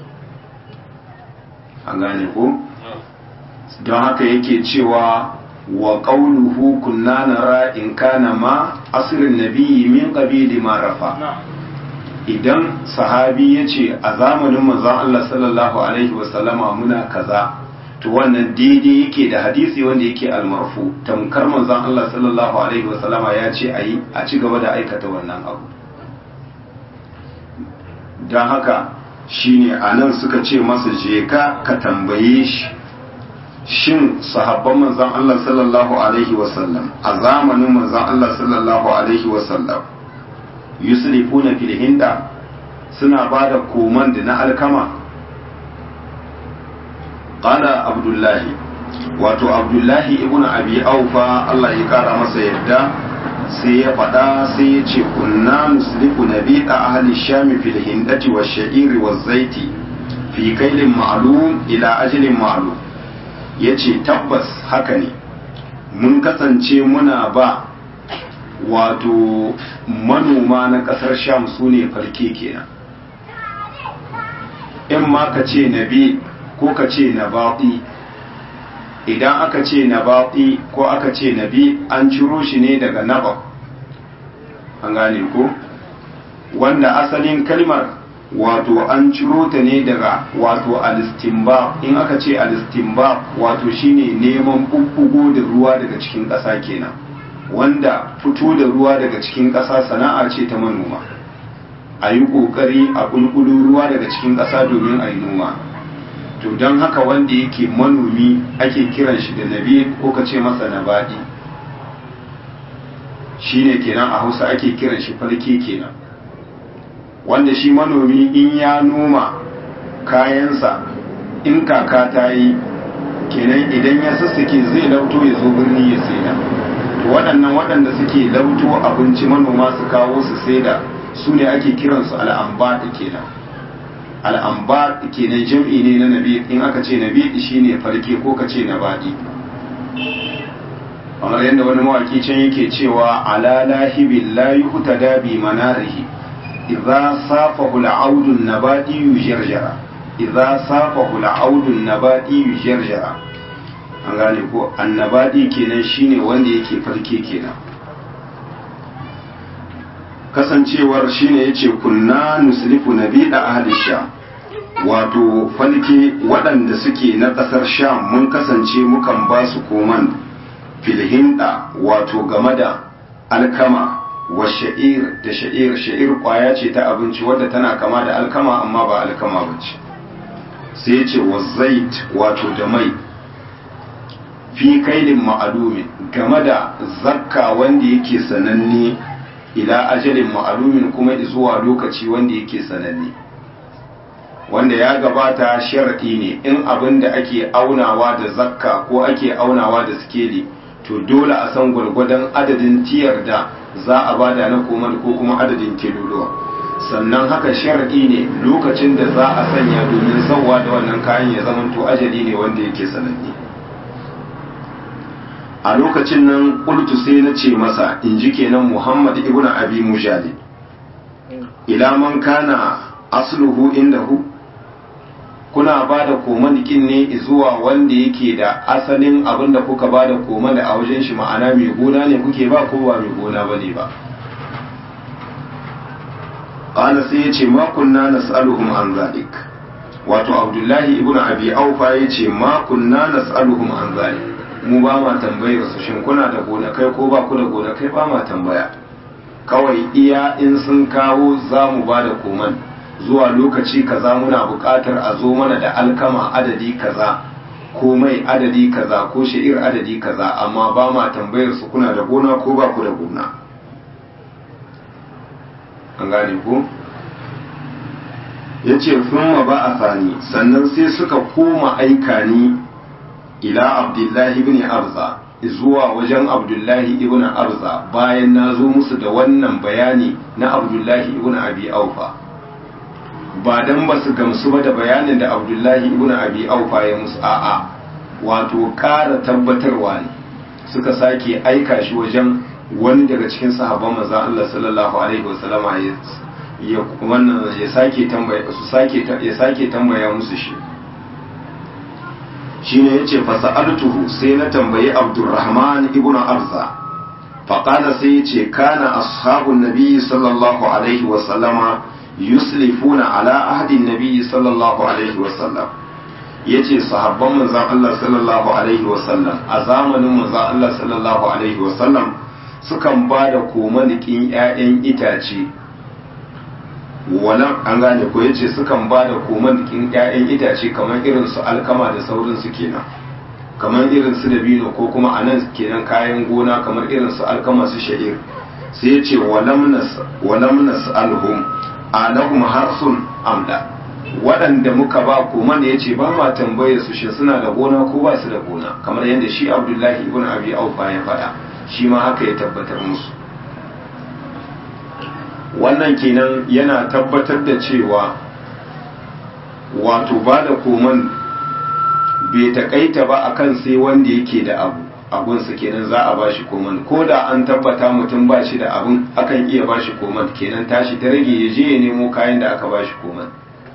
an gane ko don haka yake cewa wa qawluhu kunna nara in kana ma asirin nabiyyi min qabili ma rafa idan sahabi yace a zamanin manzon Allah sallallahu alaihi wasallama muna kaza to wannan daidai yake da hadisi wanda yake almarfu tamkar manzon Allah sallallahu alaihi wasallama ya ce ayi a ci gaba da aikata wannan abu don haka shine anan suka ce masa je ka ka tambaye shi shin sahabban manzon Allah sallallahu alaihi wasallam a zamanin manzon Allah sallallahu alaihi wasallam yuslifuna fil hinda suna bada koman da na alkama qala abdullahi wato abdullahi ibn abi aufa Allah ya kara masa yadda sai ya faɗa sai ya ce kunna nuslifu nabiqa ahli shami fil hindati wash sha'iri waz zaiti fi kailin ma'lum ila ajalin ma'lum ya ce tabbas haka ne mun kasance muna ba wato manoma na ƙasar sham su ne farke kenan in ma ka ce nabi ko ka ce na baƙi idan aka ce na baƙi ko aka ce nabi an ciro shi ne daga naba an gane ko wanda asalin kalmar wato an ciro ta ne daga wato alistimba in aka ce alistimba wato shine neman bubbugo da ruwa daga cikin ƙasa kenan wanda fito da ruwa daga cikin ƙasa sana'a ce ta manoma a yi ƙoƙari a ƙulƙulu ruwa daga cikin ƙasa domin a yi noma to don haka wanda yake manomi ake kiran shi da nabi ko ka ce masa nabadi shine kenan a hausa ake kiran shi farke kenan wanda shi manomi in ya noma kayansa in kaka ta yi kenan idan ya sassake zai lauto ya zo birni ya saida to waɗannan waɗanda suke lauto abinci manoma su kawo su saida su ne ake kiransu al'amba da kenan al'amba kenan jam'i ne na nabi in aka ce nabi shine farke ko ka ce nabadi kamar yadda wani mawaki can yake cewa ala lahibin la yuhtada bi manarihi idza safahu al'audu nabati yujarjara idza safahu al'audu nabati yujarjara an gane ko annabadi kenan shine wanda yake farke kenan kasancewar shine yace kunna nuslifu nabida ahli sham wato falke waɗanda suke na ƙasar sham mun kasance mukan ba su koman filhinda wato game da alkama wa sha'ir da sha'ir sha'ir kwaya ce ta abinci wadda tana kama da alkama amma ba alkama ba ce sai ce wa zait wato da mai fi kailin ma'alumin game da zakka wanda yake sananne ila ajalin ma'alumin kuma zuwa lokaci wanda yake sananne wanda ya gabata sharadi ne in abin da ake aunawa da zakka ko ake aunawa da sikeli to dole a san gwargwadon adadin tiyar da za a bada na koman ko kuma adadin kiloluwa sannan haka sharadi ne lokacin da za a sanya domin sauwa da wannan kayan ya zamanto ajali ne wanda yake sananne a lokacin nan ƙultu sai na ce masa in ji kenan muhammad ibn abi mujali ila man kana asluhu indahu kuna ba da komanikin ne zuwa wanda yake da asalin abin da kuka ba da komani a wajen shi ma'ana mai gona ne kuke ba ko ba mai gona ba ne ba ƙana sai ya ce makunna nas'aluhum an zalik wato abdullahi ibn abi aufa ya ce makunna nas'aluhum an zalik mu ba ma tambayar su shin kuna da gonakai ko ba ku da gonakai ba ma tambaya kawai iya in sun kawo za mu ba da koman zuwa lokaci kaza muna buƙatar a zo mana da alkama adadi kaza ko mai adadi kaza ko sha'ir adadi kaza amma ba ma tambayar su kuna da gona ko ba ku da gona an gane ko ya ce ma ba a sani sannan sai suka koma aika ni ila abdullahi ibn arza zuwa wajen abdullahi ibn arza bayan na zo musu da wannan bayani na abdullahi ibn abi aufa ba dan ba su gamsu ba da bayanin da abdullahi ibn abi aufa ya musu a'a wato ƙara tabbatarwa ne suka sake aika shi wajen wani daga cikin sahabban manzon Allah sallallahu alaihi wasallama ya wannan ya sake tambaya su sake ya sake tambaya musu shi shine yace fa sa'altuhu sai na tambayi Abdurrahman ibn Arza fa qala sai yace kana ashabun nabi sallallahu alaihi wasallama yuslifuna ala ahdi nabi sallallahu alaihi wasallam yace sahabban manzon Allah sallallahu alaihi wasallam a zamanin manzon Allah sallallahu alaihi wasallam sukan ba da komanikin 'ya'yan itace wannan an gane ko yace sukan ba da komanikin 'ya'yan itace kamar irin su alkama da saurin su kenan kamar irin su dabino ko kuma anan kenan kayan gona kamar irin su alkama su sha'ir sai yace walam nas walam nas'alhum alahum harsun amla waɗanda muka ba koman ya ce ba ma tambayar su shi suna da gona ko ba su da gona kamar yadda shi abdullahi ibn abi aufa ya faɗa shi ma haka ya tabbatar musu wannan kenan yana tabbatar da cewa wato ba da koman bai takaita ba akan sai wanda yake da abu abunsa kenan za a bashi koman ko da an tabbata mutum ba shi da abun akan iya bashi koman kenan tashi ta rage ya je ya nemo kayan da aka bashi koman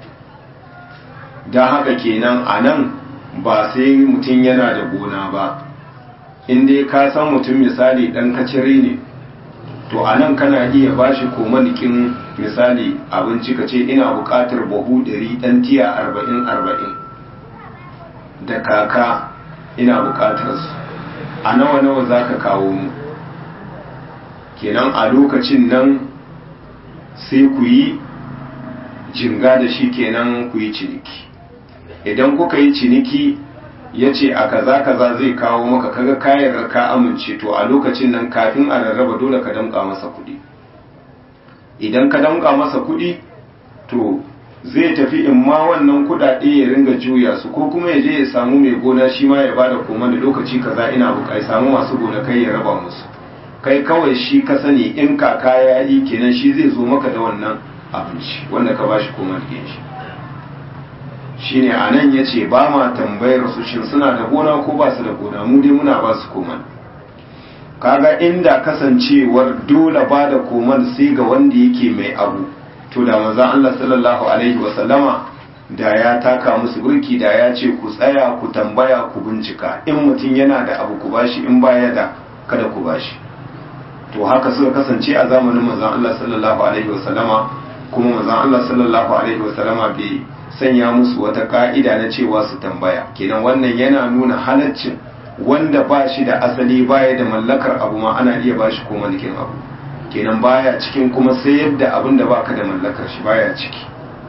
don haka kenan a nan ba sai mutum yana da gona ba in dai ka san mutum misali dan kacire ne to a nan kana iya bashi komanikin misali abinci ka ce ina buƙatar buhu ɗari ɗan tiya arba'in arba'in da kaka ina buƙatar su a nawa nawa za ka kawo mu kenan a lokacin nan sai ku yi jinga da shi kenan ku yi ciniki idan kuka yi ciniki ya ce a kaza kaza zai kawo maka kaga kayan ka amince to a lokacin nan kafin a rarraba dole ka damƙa masa kuɗi idan ka damƙa masa kuɗi to zai tafi in ma wannan kuɗaɗe ya ringa juya su ko kuma ya je ya samu mai gona shi ma ya bada koma da lokaci kaza ina buƙai samu masu gona kai ya raba musu kai kawai shi ka sani in kaka ya yi kenan shi zai zo maka da wannan abinci wanda ka bashi koma da shi shine a nan ya ce ba ma tambayar su shin suna da gona ko ba su da gona mu dai muna ba su koman kaga inda kasancewar dole ba da koman sai ga wanda yake mai abu to da manzon Allah sallallahu alaihi wasallama da ya taka musu burki da ya ce ku tsaya ku tambaya ku bincika in mutum yana da abu ku bashi in baya da kada ku bashi to haka suka kasance a zamanin manzon Allah sallallahu alaihi wasallama kuma manzon Allah sallallahu alaihi wasallama bai sanya musu wata ka'ida na cewa su tambaya kenan wannan yana nuna halaccin wanda ba shi da asali baya da mallakar abu ma ana iya ba shi ko malikin abu kenan baya cikin kuma sayar da abin da baka da mallakar shi baya ciki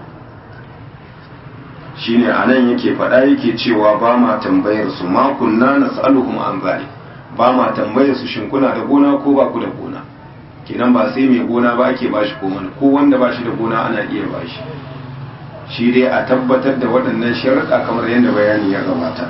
shine anan yake faɗa yake cewa ba ma tambayar su ma kunna nas'aluhum an zalik ba ma tambayar su shin kuna da gona ko ba ku da gona kenan ba sai mai gona ba ake ba shi ko ko wanda ba shi da gona ana iya ba shi shi dai a tabbatar da waɗannan sharuɗa kamar yadda bayani ya gabata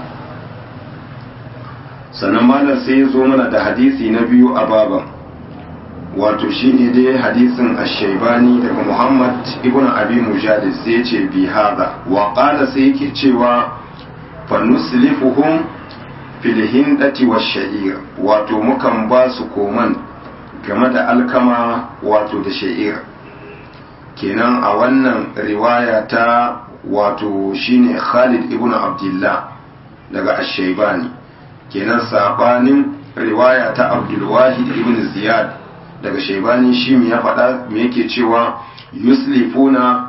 sannan malam sai ya zo mana da hadisi na biyu a baban wato shine dai hadisin ashaibani daga muhammad ibn abi mujadid sai ce bi hada wa qala sai yake cewa fa nuslifuhum fil hindati wash-sha'ir wato mukan ba su koman game da alkama wato da sha'ir kenan a wannan riwaya ta wato shine Khalid ibn Abdullah daga ashaibani kenan sabanin riwaya ta Abdul Wahid ibn Ziyad daga shaibani shi ya faɗa me yake cewa yuslifuna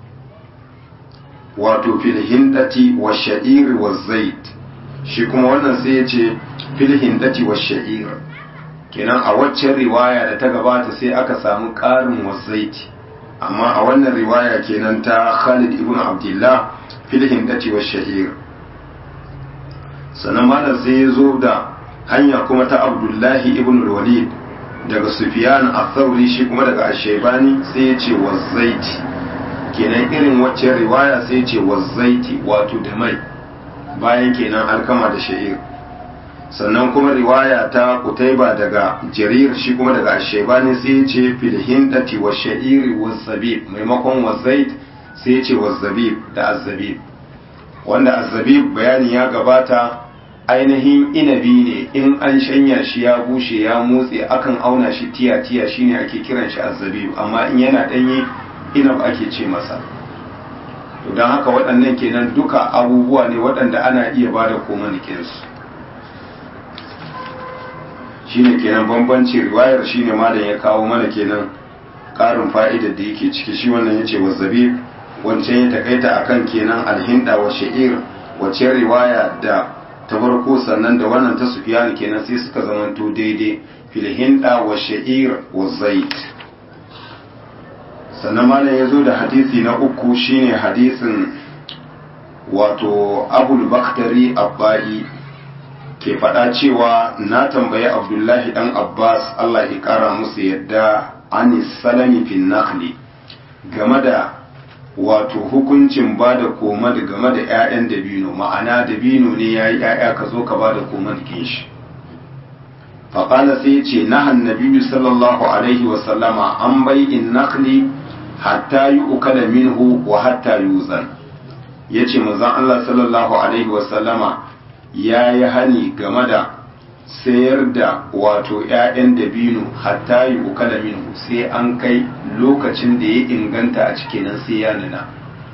wato fil hindati wa sha'ir wa zait shi kuma wannan sai ya ce fil hindati wa sha'ir kenan a waccan riwaya da ta gabata sai aka samu ƙarin wa zaiti amma a wannan riwaya kenan ta Khalid ibn Abdullah fil hindati wa sha'ir sannan malam sai ya zo da hanya kuma ta Abdullahi ibn Walid daga Sufyan al-Thawri shi kuma daga Ash-Shaybani sai ya ce wazaiti kenan irin wacce riwaya sai ya ce wazaiti wato da mai bayan kenan alkama da sha'ir sannan kuma riwaya ta Qutayba daga Jarir shi kuma daga Ash-Shaybani sai ya ce fil hindati wa sha'ir wa zabib maimakon wazait sai ya ce wazabib da azzabib wanda azzabib bayani ya gabata ainihin inabi ne in an shanya shi ya bushe ya motse akan auna shi tiya-tiya shine ake kiran shi azzabib amma in yana ɗanye inab ake ce masa to don haka waɗannan kenan duka abubuwa ne waɗanda ana iya ba da komanikinsu shine kenan bambanci riwayar shine malam ya kawo mana kenan ƙarin fa'idar da yake ciki shi wannan ya ce wazzabib wancan ya takaita akan kenan alhinda wa sha'ir wacce riwaya da ta farko sannan da wannan ta sufiyani kenan sai suka zamanto daidai filhinda wa sha'ir wa zait sannan malam ya zo da hadisi na uku shine hadisin wato abul baktari abba'i ke faɗa cewa na tambayi abdullahi dan abbas allah ya ƙara musu yadda anis salami fin nakhli game da wato hukuncin ba da koma da game da 'ya'yan dabino ma'ana dabino ne ya yi 'ya'ya ka zo ka ba da koma da shi faƙala sai ce na hannabi sallallahu alaihi wasallama an bai in nakli hatta yi ukala minhu wa hatta yuzan ya ce mazan Allah sallallahu alaihi wasallama ya yi hani game da sayar da wato 'ya'yan dabino hatta yi ukala minhu sai an kai lokacin da ya inganta a cikin nan sai ya nuna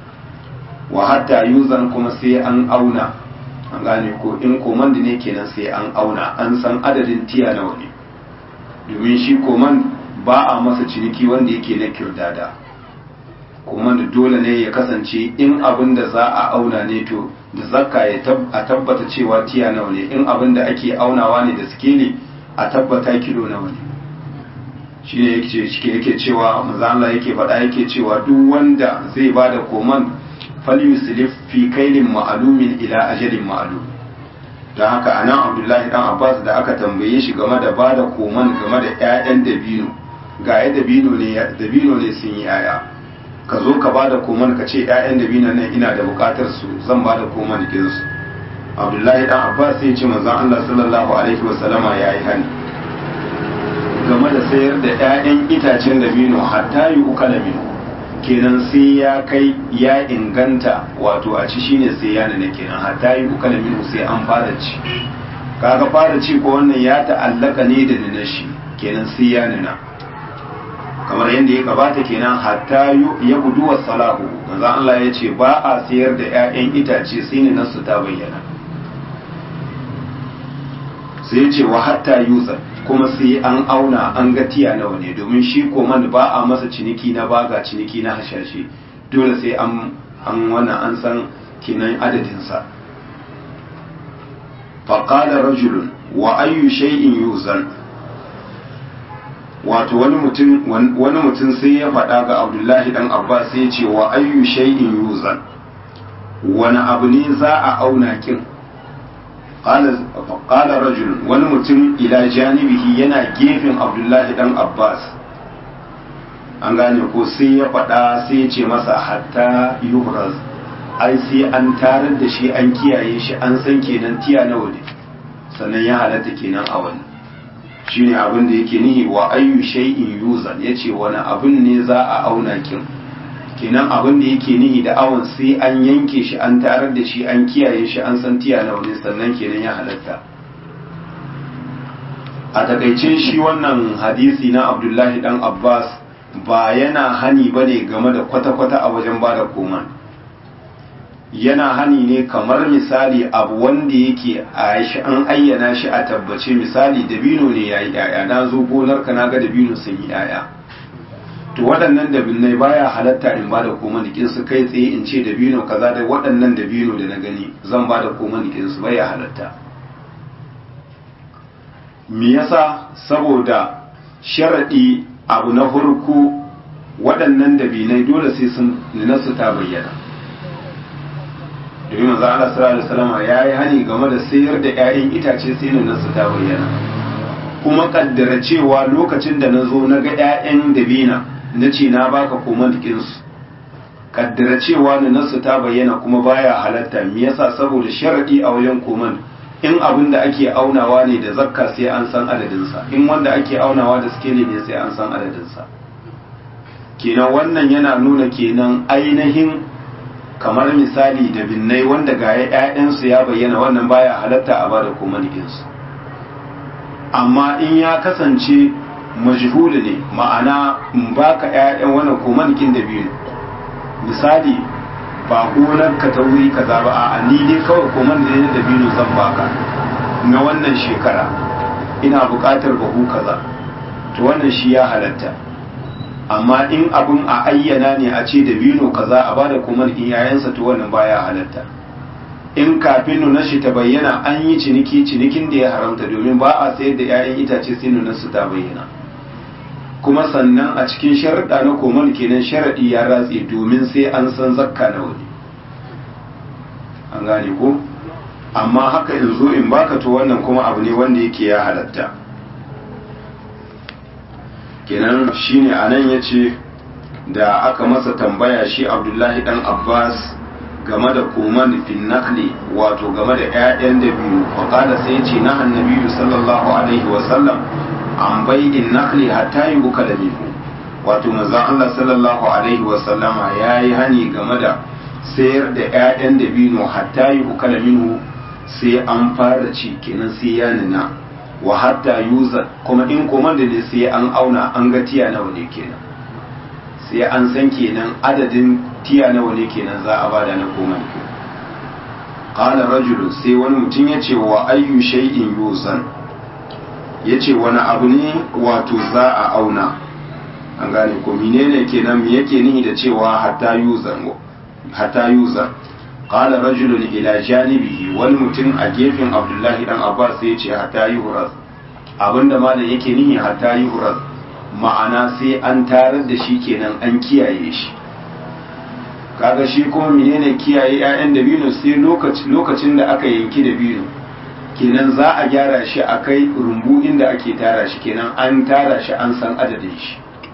wa hatta yuzan kuma sai an auna an gane ko in komand ne kenan sai an auna an san adadin tiya nawa ne domin shi komand ba a masa ciniki wanda yake na kirdada komand dole ne ya kasance in abin da za a auna ne to da zakka ya a tabbata cewa tiya nawa ne in abin da ake aunawa ne da sikeli a tabbata kilo nawa ne shi ne yake cewa maza Allah yake faɗa yake cewa duk wanda zai ba da koman falyuslif fi kailin ma'alumin ila ajalin ma'alum don haka anan abdullahi dan abbas da aka tambaye shi game da ba da koman game da 'ya'yan dabino ga ya dabino ne dabino ne sun yi 'ya'ya ka zo ka ba da koman ka ce 'ya'yan dabino nan ina da bukatar su zan ba da koman su abdullahi dan abbas sai ce manzon Allah sallallahu alaihi wasallama yayi hani game da sayar da 'ya'yan itacen dabino hatta yi uka dabino kenan sai ya kai ya inganta wato a ci shine sai ya nuna kenan hatta yi uka dabino sai an fara ci kaga fara ci ko wannan ya ta'allaka ne da nuna shi kenan sai ya nuna kamar yadda ya gabata kenan hatta ya gudu wa salahu manzo Allah ya ce ba a sayar da 'ya'yan itace sai ne nasu ta bayyana sai ya ce wa hatta yuzar kuma sai an auna an ga tiya nawa ne domin shi koman ba a masa ciniki na baga ciniki na hashashe dole sai an an wannan an san kinan adadinsa faƙala rajulun wa ayyu shay'in yuzan wato wani mutum wani mutum sai ya faɗa ga abdullahi dan abbas sai ya ce wa ayyu shay'in yuzan wani abu ne za a auna kin qala rajul wani mutum ila janibihi yana gefen abdullahi dan abbas an gane ko sai ya faɗa sai ya ce masa hatta yuhraz ai sai an tarar da shi an kiyaye shi an san kenan tiya nawa ne sannan ya halatta kenan a wani shine abin da yake nihi wa ayyu shay'in yuzan yace wani abin ne za a auna kin kenan abin da yake nihi da awon sai an yanke shi an tarar da shi an kiyaye shi an san tiya nawa ne sannan kenan ya halatta a takaice shi wannan hadisi na abdullahi dan abbas ba yana hani bane game da kwata-kwata a wajen bada koman yana hani ne kamar misali abu wanda yake a shi an ayyana shi a tabbace misali dabino ne ya yi yaya na zo gonar ka na ga dabino sun yi yaya to waɗannan dabinai baya halatta in ba da koma nikin su kai tsaye in ce dabino kaza da waɗannan dabino da na gani zan ba da koma nikin su baya halatta me yasa saboda sharaɗi abu na farko waɗannan dabinai dole sai sun nasu ta bayyana domin manzo Allah sallallahu alaihi wasallam ya yi hani game da sayar da ƴaƴan itace sai nan su ta bayyana kuma kaddara cewa lokacin da na zo na ga ƴaƴan dabina na ce na baka koman dikin su kaddara cewa na nasu ta bayyana kuma baya halatta me yasa saboda sharadi a wajen koman in abin da ake aunawa ne da zakka sai an san adadinsa in wanda ake aunawa da skeli ne sai an san adadinsa kenan wannan yana nuna kenan ainihin kamar misali da binnai wanda ga ‘ya'yansu ya bayyana wannan baya halatta a bada komanikinsu amma in ya kasance majhuli ne ma'ana in baka ‘ya'yan wannan komanikin da biyu misali ba gonar ka ta wuri kaza ba a ni dai kawai koman da da biyu zan baka na wannan shekara ina buƙatar bahu kaza to wannan shi ya halatta amma in abin a ayyana ne a ce da bino kaza a bada kuma in yayansa to wannan baya halatta in kafin nuna shi ta bayyana an yi ciniki cinikin da ya haramta domin ba a sayar da 'ya'yan itace sai nuna su ta bayyana kuma sannan a cikin sharaɗa na koman kenan sharaɗi ya ratse domin sai an san zakka na wani an gane ko amma haka in zo in baka to wannan kuma abu ne wanda yake ya halatta kenan shine anan yace da aka masa tambaya shi Abdullahi dan Abbas game da koman fin nakli wato game da ƴaƴan da biyu faqala sai yace na annabi sallallahu alaihi wa sallam an bai'in nakli hatta yuka da minhu wato manzon Allah sallallahu alaihi wa sallama yayi hani game da sayar da ƴaƴan da biyu hatta yuka da minhu sai an fara ci kenan sai ya nuna wa hatta yuza kuma in komanda ne sai an auna an ga tiya nawa ne kenan sai an san kenan adadin tiya nawa ne kenan za a bada na komanda qala rajulu sai wani mutum ya ce wa ayyu shay'in yuzan ya ce wani abu ne wato za a auna an gane ko menene kenan me yake nihi da cewa hatta yuzan hatta yuzan qala rajulun ila janibihi wani mutum a gefen abdullahi dan abbas ya ce hatta yuhraz abinda malam yake nihi hatta yuhraz ma'ana sai an tarar da shi kenan an kiyaye shi kaga shi kuma menene kiyaye ƴaƴan dabino sai lokacin da aka yanki dabino kenan za a gyara shi a kai rumbu inda ake tara shi kenan an tara shi an san adadin shi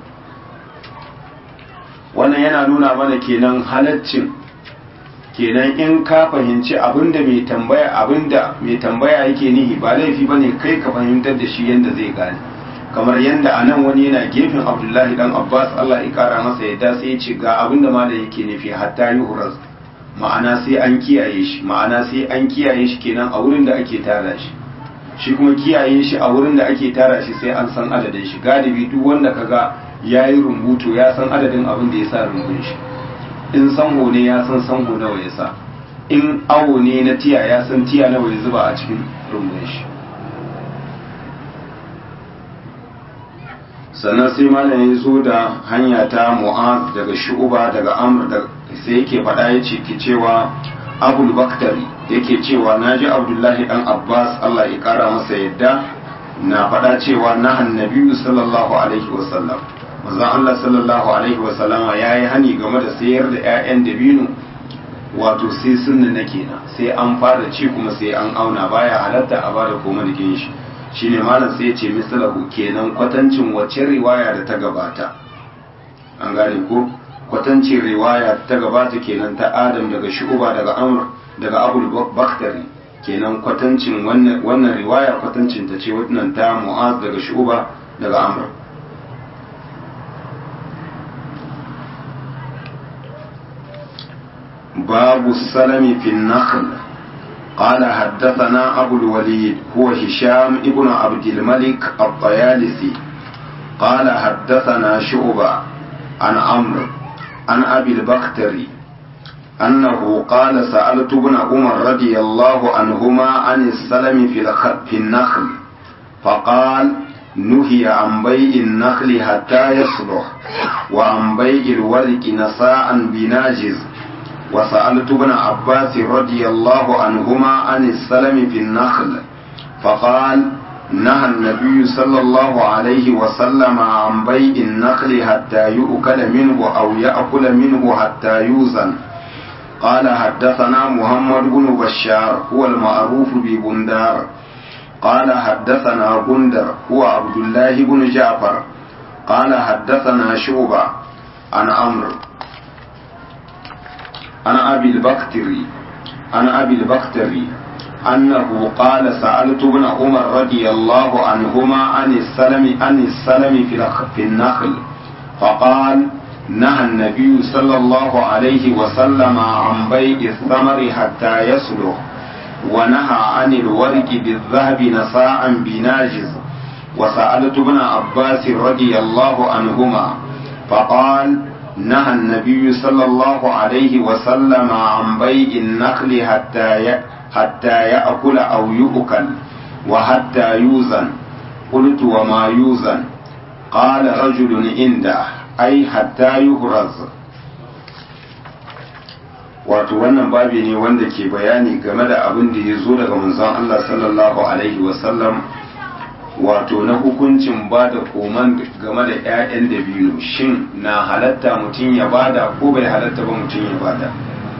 wannan yana nuna mana kenan halaccin kenan in ka fahimci abinda mai tambaya abinda mai tambaya yake nihi ba laifi bane kai ka fahimtar da shi yanda zai gane kamar yanda anan wani yana gefen Abdullahi dan Abbas Allah ya kara masa yadda sai ya ce ga abinda malam yake nufi hatta yuhraz ma'ana sai an kiyaye shi ma'ana sai an kiyaye shi kenan a wurin da ake tara shi shi kuma kiyaye shi a wurin da ake tara shi sai an san adadin shi galibi duk wanda kaga yayi rumbuto ya san adadin abin da ya sa rumbun shi in sango ne ya san sango nawa ya sa in awo ne na tiya ya san tiya nawa ya zuba a cikin rumbun shi sannan sai malam ya zo da hanya ta mu'az daga shu'uba daga amr da sai yake faɗa ya ce ke cewa abul baktari yake cewa na ji abdullahi dan abbas allah ya kara masa yadda na faɗa cewa na annabiyu sallallahu alaihi wasallam manzon allah sallallahu alaihi wasallama ya yi hani game da sayar da 'ya'yan dabino wato sai sunna na kenan sai an fara ci kuma sai an auna baya halatta a bada koma da shi shine malam sai ya ce misalahu kenan kwatancin wacce riwaya da ta gabata an gane ko kwatancin riwaya ta gabata kenan ta adam daga shu'uba daga amr daga abul baktari kenan kwatancin wannan riwaya kwatancin ta ce wannan ta mu'az daga shu'uba daga amr باب السلم في النخل قال حدثنا أبو الوليد هو هشام ابن عبد الملك الطيالسي قال حدثنا شعبة عن عمرو عن أبي البختري أنه قال سألت ابن عمر رضي الله عنهما عن السلم في, في النخل فقال نهي عن بيع النخل حتى يصلح وعن بيع الورق نساء بناجز وسألت ابن عباس رضي الله عنهما عن السلم في النخل فقال نهى النبي صلى الله عليه وسلم عن بيع النخل حتى يؤكل منه أو يأكل منه حتى يوزن قال حدثنا محمد بن بشار هو المعروف ببندار قال حدثنا بندر هو عبد الله بن جعفر قال حدثنا شعبة عن عمرو عن أبي البختري عن أبي البختري أنه قال سألت ابن عمر رضي الله عنهما عن السلم عن السلم في في النخل فقال نهى النبي صلى الله عليه وسلم عن بيع الثمر حتى يصلح ونهى عن الورق بالذهب نساء بناجز وسألت ابن عباس رضي الله عنهما فقال نهى النبي صلى الله عليه وسلم عن بيع النخل حتى حتى يأكل أو يؤكل وحتى يوزن قلت وما يوزن قال رجل عنده أي حتى يهرز wato wannan babi ne wanda ke bayani game da abin da ya zo daga manzon Allah sallallahu alaihi wasallam wato na hukuncin ba da koman game da 'ya'yan dabino shin na halatta mutum ya bada ko bai halatta ba mutum ya bada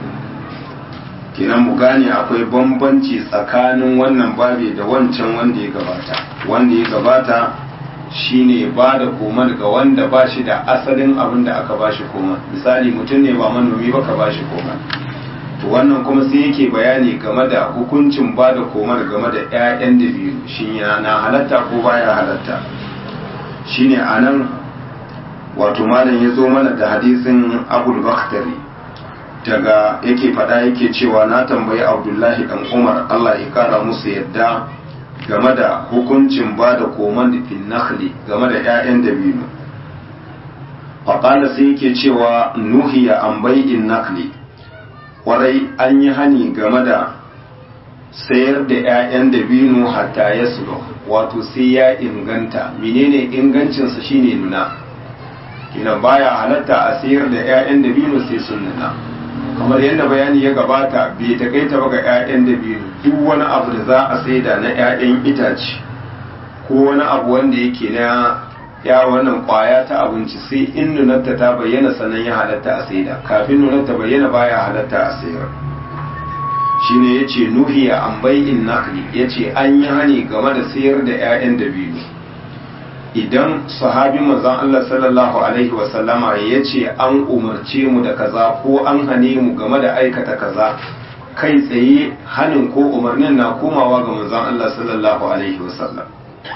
kenan mu gane akwai bambanci tsakanin wannan babi da wancan wanda ya gabata wanda ya gabata shine ba da koman ga wanda ba shi da asalin abin da aka ba shi koman misali mutum ne ba manomi ba ka ba shi koman to wannan kuma sai yake bayani game da hukuncin ba da komar game da 'ya'yan da biyu shin na halatta ko baya halatta shine a nan wato malam ya zo mana da hadisin abul bakhtari daga yake faɗa yake cewa na tambayi abdullahi dan umar allah ya kara musu yadda game da hukuncin ba da koman da fil nakhli game da 'ya'yan da biyu faƙala sai yake cewa nuhiya an bai'in nakli kwarai an yi hani game da sayar da 'ya'yan dabino hatta ya sulo wato sai ya inganta menene ingancinsa shine nuna kina baya halatta a sayar da 'ya'yan dabino sai sun nuna kamar yadda bayani ya gabata bai takaita ba ga 'ya'yan dabino duk wani abu da za a saida na 'ya'yan itace ko wani abu wanda yake na ya wannan kwaya ta abinci sai in nunarta ta bayyana sannan ya halatta a saida kafin nunarta bayyana baya halatta a sayar shine yace nuhiya an bai'in nakli yace an yi hani game da sayar da 'ya'yan dabino idan sahabi manzon Allah sallallahu alaihi wa sallama yace an umarce mu da kaza ko an hane mu game da aikata kaza kai tsaye hanin ko umarnin na komawa ga manzon Allah sallallahu alaihi wa sallam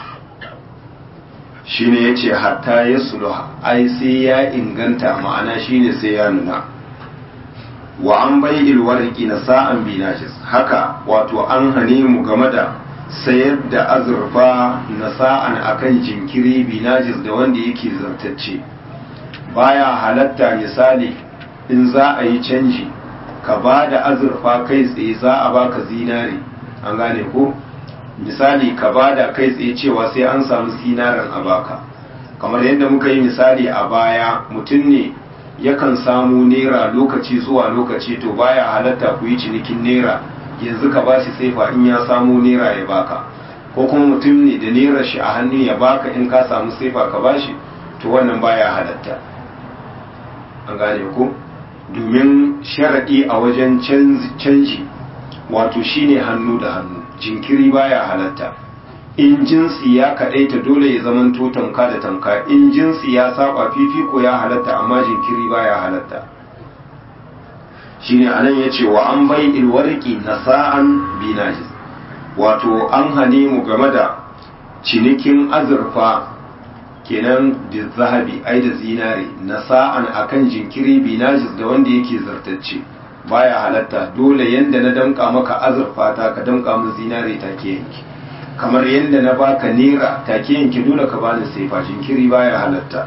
shine ya ce hatta ya suluha ai sai ya inganta ma'ana shine sai ya nuna wa an bai ilwarki na sa'an binajis haka wato an hane mu game da sayar da azurfa na sa'an akan jinkiri binajis da wanda yake zartacce baya halatta misali in za a yi canji ka ba da azurfa kai tsaye za a baka zinare an gane ko misali ka bada kai tsaye cewa sai an samu sinaren a baka kamar yadda muka yi misali a baya mutum ne yakan samu naira lokaci zuwa lokaci to baya halatta ku yi cinikin naira yanzu ka ba shi saifa in ya samu naira ya baka ko kuma mutum ne da naira shi a hannu ya baka in ka samu saifa ka ba shi to wannan baya halatta an gane ku domin sharaɗi a wajen canji wato shine hannu da hannu jinkiri baya halatta in jinsi ya kaɗaita dole ya zaman to tamka da tamka in jinsi ya saba fifiko ya halatta amma jinkiri baya halatta shine anan ya ce wa an bai ilwarki na sa'an binajis wato an hane mu game da cinikin azurfa kenan da zahabi ai da zinare na sa'an akan jinkiri binajis da wanda yake zartacce baya halatta dole yanda na damka maka azurfa ta ka damka min zinare take yanki kamar yanda na baka nera take yanki dole ka bani saifa jinkiri baya halatta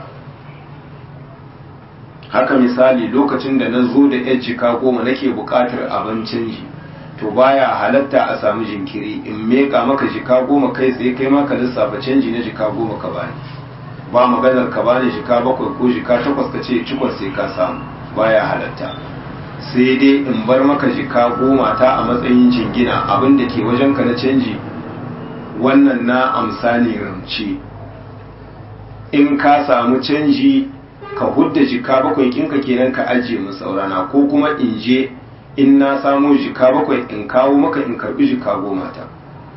haka misali lokacin da na zo da yan jika goma nake buƙatar abin canji to baya halatta a samu jinkiri in meka maka jika goma kai tsaye kai maka lissafa canji na jika goma ka bani ba maganar ka bani jika bakwai ko jika takwas ka ce cikon sai ka samu baya halatta sai dai in bar maka jika goma ta a matsayin jingina abin da ke wajen ka na canji wannan na amsa ne ramce in ka samu canji ka hudda jika bakwai kinka kenan ka ajiye mu saurana ko kuma in je in na samu jika bakwai in kawo maka in karbi jika goma ta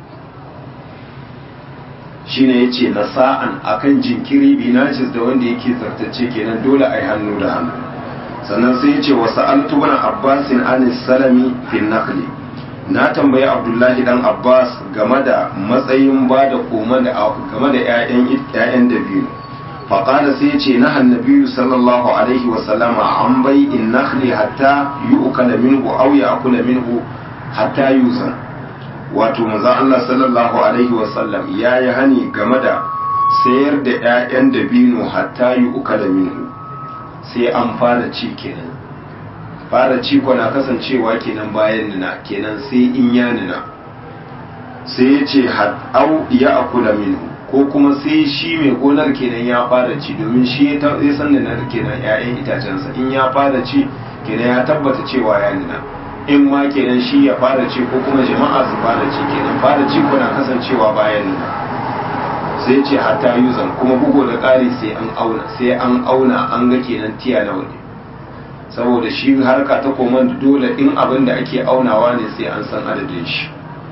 shine yace na sa'an akan jinkiri binajis da wanda yake zartacce kenan dole ai hannu da hannu sannan sai yace wa sa'altu ibn abbas an salami fi naqli na tambayi abdullahi dan abbas game da matsayin ba da koma da game da ƴaƴan ƴaƴan dabino فقال سيتي نهى النبي صلى الله عليه وسلم عن بيع النخل حتى يؤكل منه أو يأكل منه حتى يوزن wato manzon Allah sallallahu alaihi wasallam ya yi hani game da sayar da 'ya'yan dabino hatta yi uka da minhu sai an fara ci kenan fara ci na kasancewa kenan bayan nuna kenan sai in ya nuna sai ya ce au ya akula minhu ko kuma sai shi mai gonar kenan ya fara ci domin shi ya san da nan kenan 'ya'yan itacensa in ya fara ci kenan ya tabbata cewa ya nuna in ma kenan shi ya fara ci ko kuma jama'a su fara ci kenan fara ci kuna kasancewa bayan nuna sai ce hatta yuzan kuma bugu da ƙari sai an auna sai an auna an ga kenan tiya nawa ne saboda shi harka ta koman dole in abin da ake aunawa ne sai an san adadin shi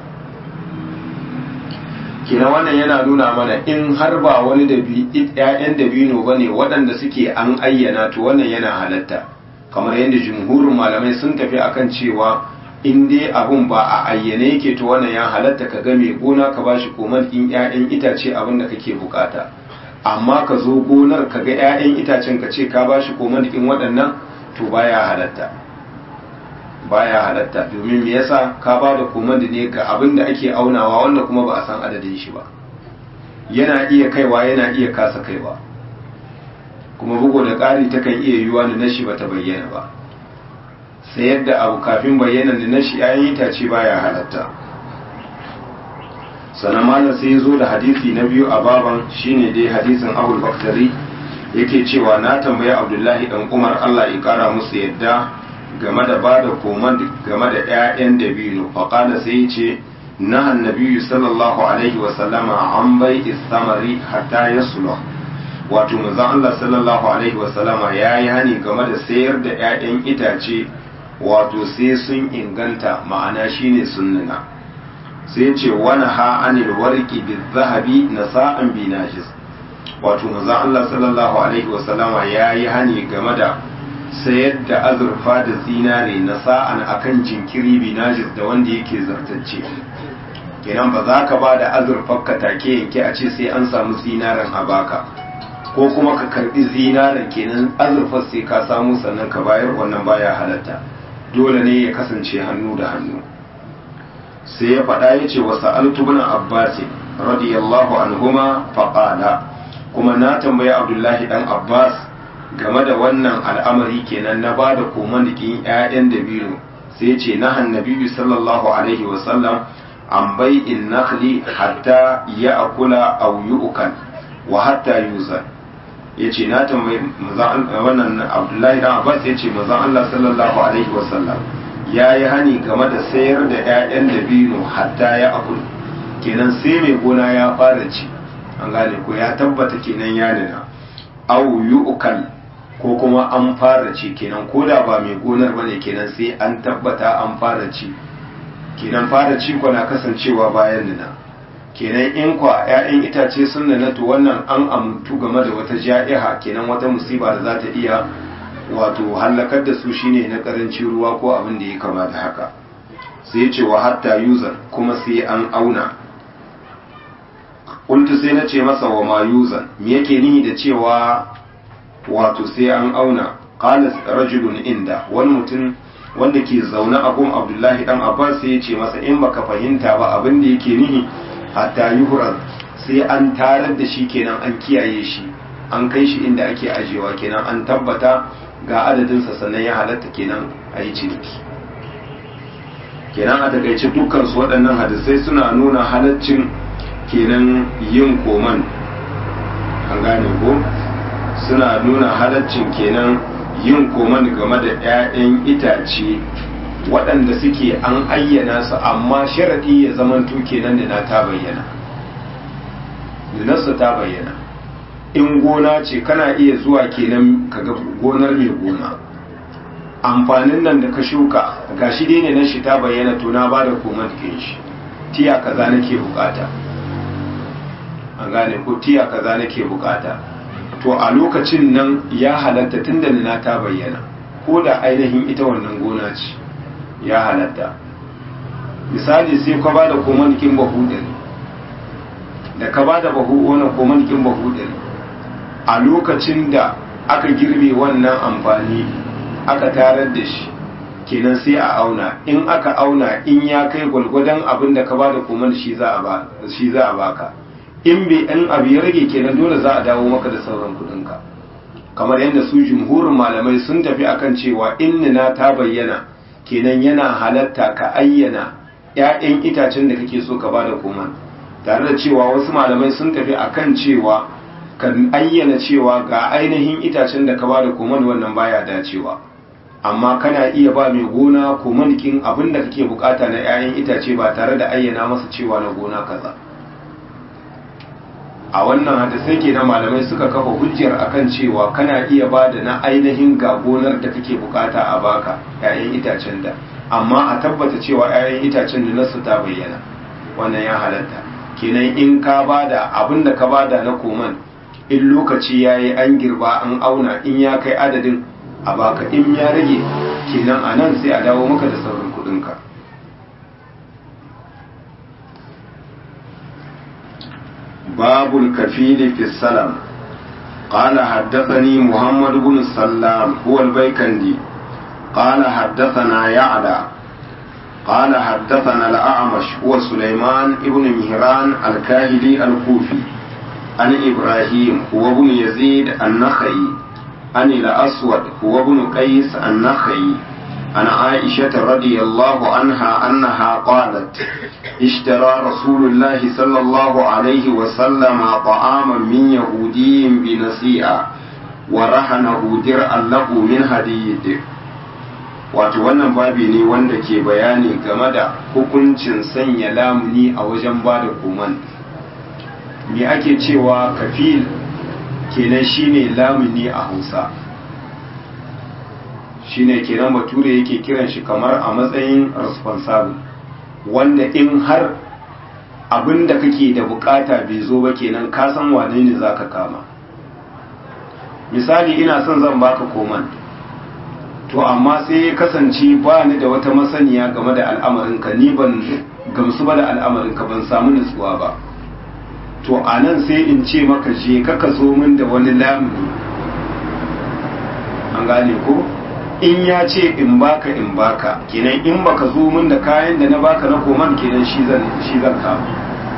kina wannan yana nuna mana in har ba wani da ƴaƴan dabino ba ne waɗanda suke an ayyana to wannan yana halatta kamar yadda jumhurin malamai sun tafi akan cewa in dai abun ba a ayyane yake to wannan ya halatta ka ga mai gona ka bashi koman in ƴaƴan itace abin da kake bukata amma ka zo gonar ka ga ƴaƴan itacen ka ce ka bashi koman in waɗannan to baya halatta baya halatta domin me yasa ka ba da komandi ne ga abin da ake aunawa wanda kuma ba a san adadin shi ba yana iya kaiwa yana iya kasa kaiwa kuma bugu da ƙari takan iya yiwuwa da nashi ba ta bayyana ba sai yadda abu kafin bayyana da nashi yayin itace baya halatta sannan malam sai ya zo da hadisi na biyu a baban shine dai hadisin abul baktari yake cewa na tambayi abdullahi dan umar allah ya kara musu yadda game da ba da koman game da 'ya'yan dabino faƙada sai ce na annabiyu sallallahu alaihi wasallama an bai istamari hatta ya sula wato manzon Allah sallallahu alaihi wasallama ya yi hani game da sayar da 'ya'yan itace wato sai sun inganta ma'ana shine sunnuna sai ce wani ha anil warki bi zahabi na sa'an bi najis wato manzon Allah sallallahu alaihi wasallama ya yi hani game da sayar da azurfa da zinare na sa'an akan jinkiri binajis da wanda yake zartacce kenan ba za ka ba da azurfar ka take yanke a ce sai an samu zinaren a baka ko kuma ka karbi zinaren kenan azurfar sai ka samu sannan ka bayar wannan baya halatta dole ne ya kasance hannu da hannu sai ya faɗa ya ce wasu altubuna abbasi radiyallahu anhuma faƙala kuma na tambayi abdullahi dan abbas game da wannan al'amari kenan na ba da komandikin 'ya'yan dabino sai ce na hannabi sallallahu alaihi wasallam an bai in nakhli hatta ya akula aw yu'kal wa hatta yuzan yace na tambayi wannan abdullahi dan abbas yace manzon Allah sallallahu alaihi wasallam yayi hani game da sayar da 'ya'yan dabino hatta ya akul kenan sai mai gona ya fara ci an gane ko ya tabbata kenan ya nuna aw yu'kal ko kuma an fara ci kenan ko da ba mai gonar bane kenan sai an tabbata an fara ci kenan fara ci na kasancewa bayan nuna kenan in kwa 'ya'yan itace sun na to wannan an amtu game da wata ja'iha kenan wata musiba da za ta iya wato hallakar da su shine na karancin ruwa ko abin da ya kama da haka sai ya ce wa hatta yuzan kuma sai an auna kuntu sai na ce masa wa ma yuzan me yake nihi da cewa wato sai an auna qala rajulun inda wani mutum wanda ke zaune a gun abdullahi dan abbas sai ya ce masa in baka fahimta ba abin da yake nihi hatta yuhraz sai an tarar da shi kenan an kiyaye shi an kai shi inda ake ajewa kenan an tabbata ga adadinsa sannan ya halatta kenan a yi ciniki kenan a takaice dukkan su waɗannan hadisai suna nuna halaccin kenan yin koman an gane ko suna nuna halaccin kenan yin koman game da 'ya'yan itace waɗanda suke an ayyana su amma sharaɗi ya zamanto kenan da na ta bayyana da ta bayyana in gona ce kana iya zuwa kenan kaga gonar mai gona amfanin nan da ka shuka gashi dai ne na shi ta bayyana to na bada koman kin shi tiya kaza nake bukata an gane ko tiya kaza nake bukata to a lokacin nan ya halatta tunda na ta bayyana ko da ainihin ita wannan gona ce ya halatta misali sai ka ba da komanikin bahu ɗari da ka ba da bahu wani komanikin bahu ɗari a lokacin da aka girbe wannan amfani aka tarar da shi kenan sai a auna in aka auna in ya kai gwalgwadon abin da ka ba da koman shi za a baka in bai in abu ya rage kenan dole za a dawo maka da sauran kuɗinka kamar yadda su jumhurin malamai sun tafi akan cewa in na ta bayyana kenan yana halatta ka ayyana 'ya'yan itacen da kake so ka bada koman tare da cewa wasu malamai sun tafi akan cewa ka ayyana cewa ga ainihin itacen da ka bada koman wannan baya dacewa amma kana iya ba mai gona komanikin abin da kake bukata na 'ya'yan itace ba tare da ayyana masa cewa na gona kaza a wannan hadisai ke na malamai suka kafa hujjar akan cewa kana iya ba da na ainihin ga gonar da kake bukata a baka 'ya'yan itacen da amma a tabbata cewa 'ya'yan itacen da nasu ta bayyana wannan ya halatta kenan in ka bada abin da ka bada na koman in lokaci ya yi an girba an auna in ya kai adadin a baka in ya rage kenan a nan sai a dawo maka da sauran kudinka باب الكفيل في السلام قال حدثني محمد بن السلام هو البيكندي قال حدثنا يعلى قال حدثنا الأعمش هو سليمان بن مهران الكاهلي الكوفي عن إبراهيم هو ابن يزيد النخعي عن الأسود هو ابن قيس النخعي عن عائشة رضي الله عنها أنها قالت اشترى رسول الله صلى الله عليه وسلم طعاما من يهودي بنسيئة ورهنه درعا له من حديد wato wannan babi ne wanda ke bayani game da hukuncin sanya lamuni a wajen ba da koman me ake cewa kafil kenan shine lamuni a hausa shine kenan bature yake kiran shi kamar a matsayin responsible wanda in har abin da kake da bukata bai zo ba kenan ka san wane ne zaka kama misali ina son zan baka koman to amma sai ya kasance ba ni da wata masaniya game da al'amarinka ni ban gamsu ba da al'amarinka ban samu nutsuwa ba to a nan sai in ce maka je ka ka zo min da wani lamuni an gane ko in ya ce in baka in baka kenan in baka zo min da kayan da na baka na koman kenan shi zan shi zan kama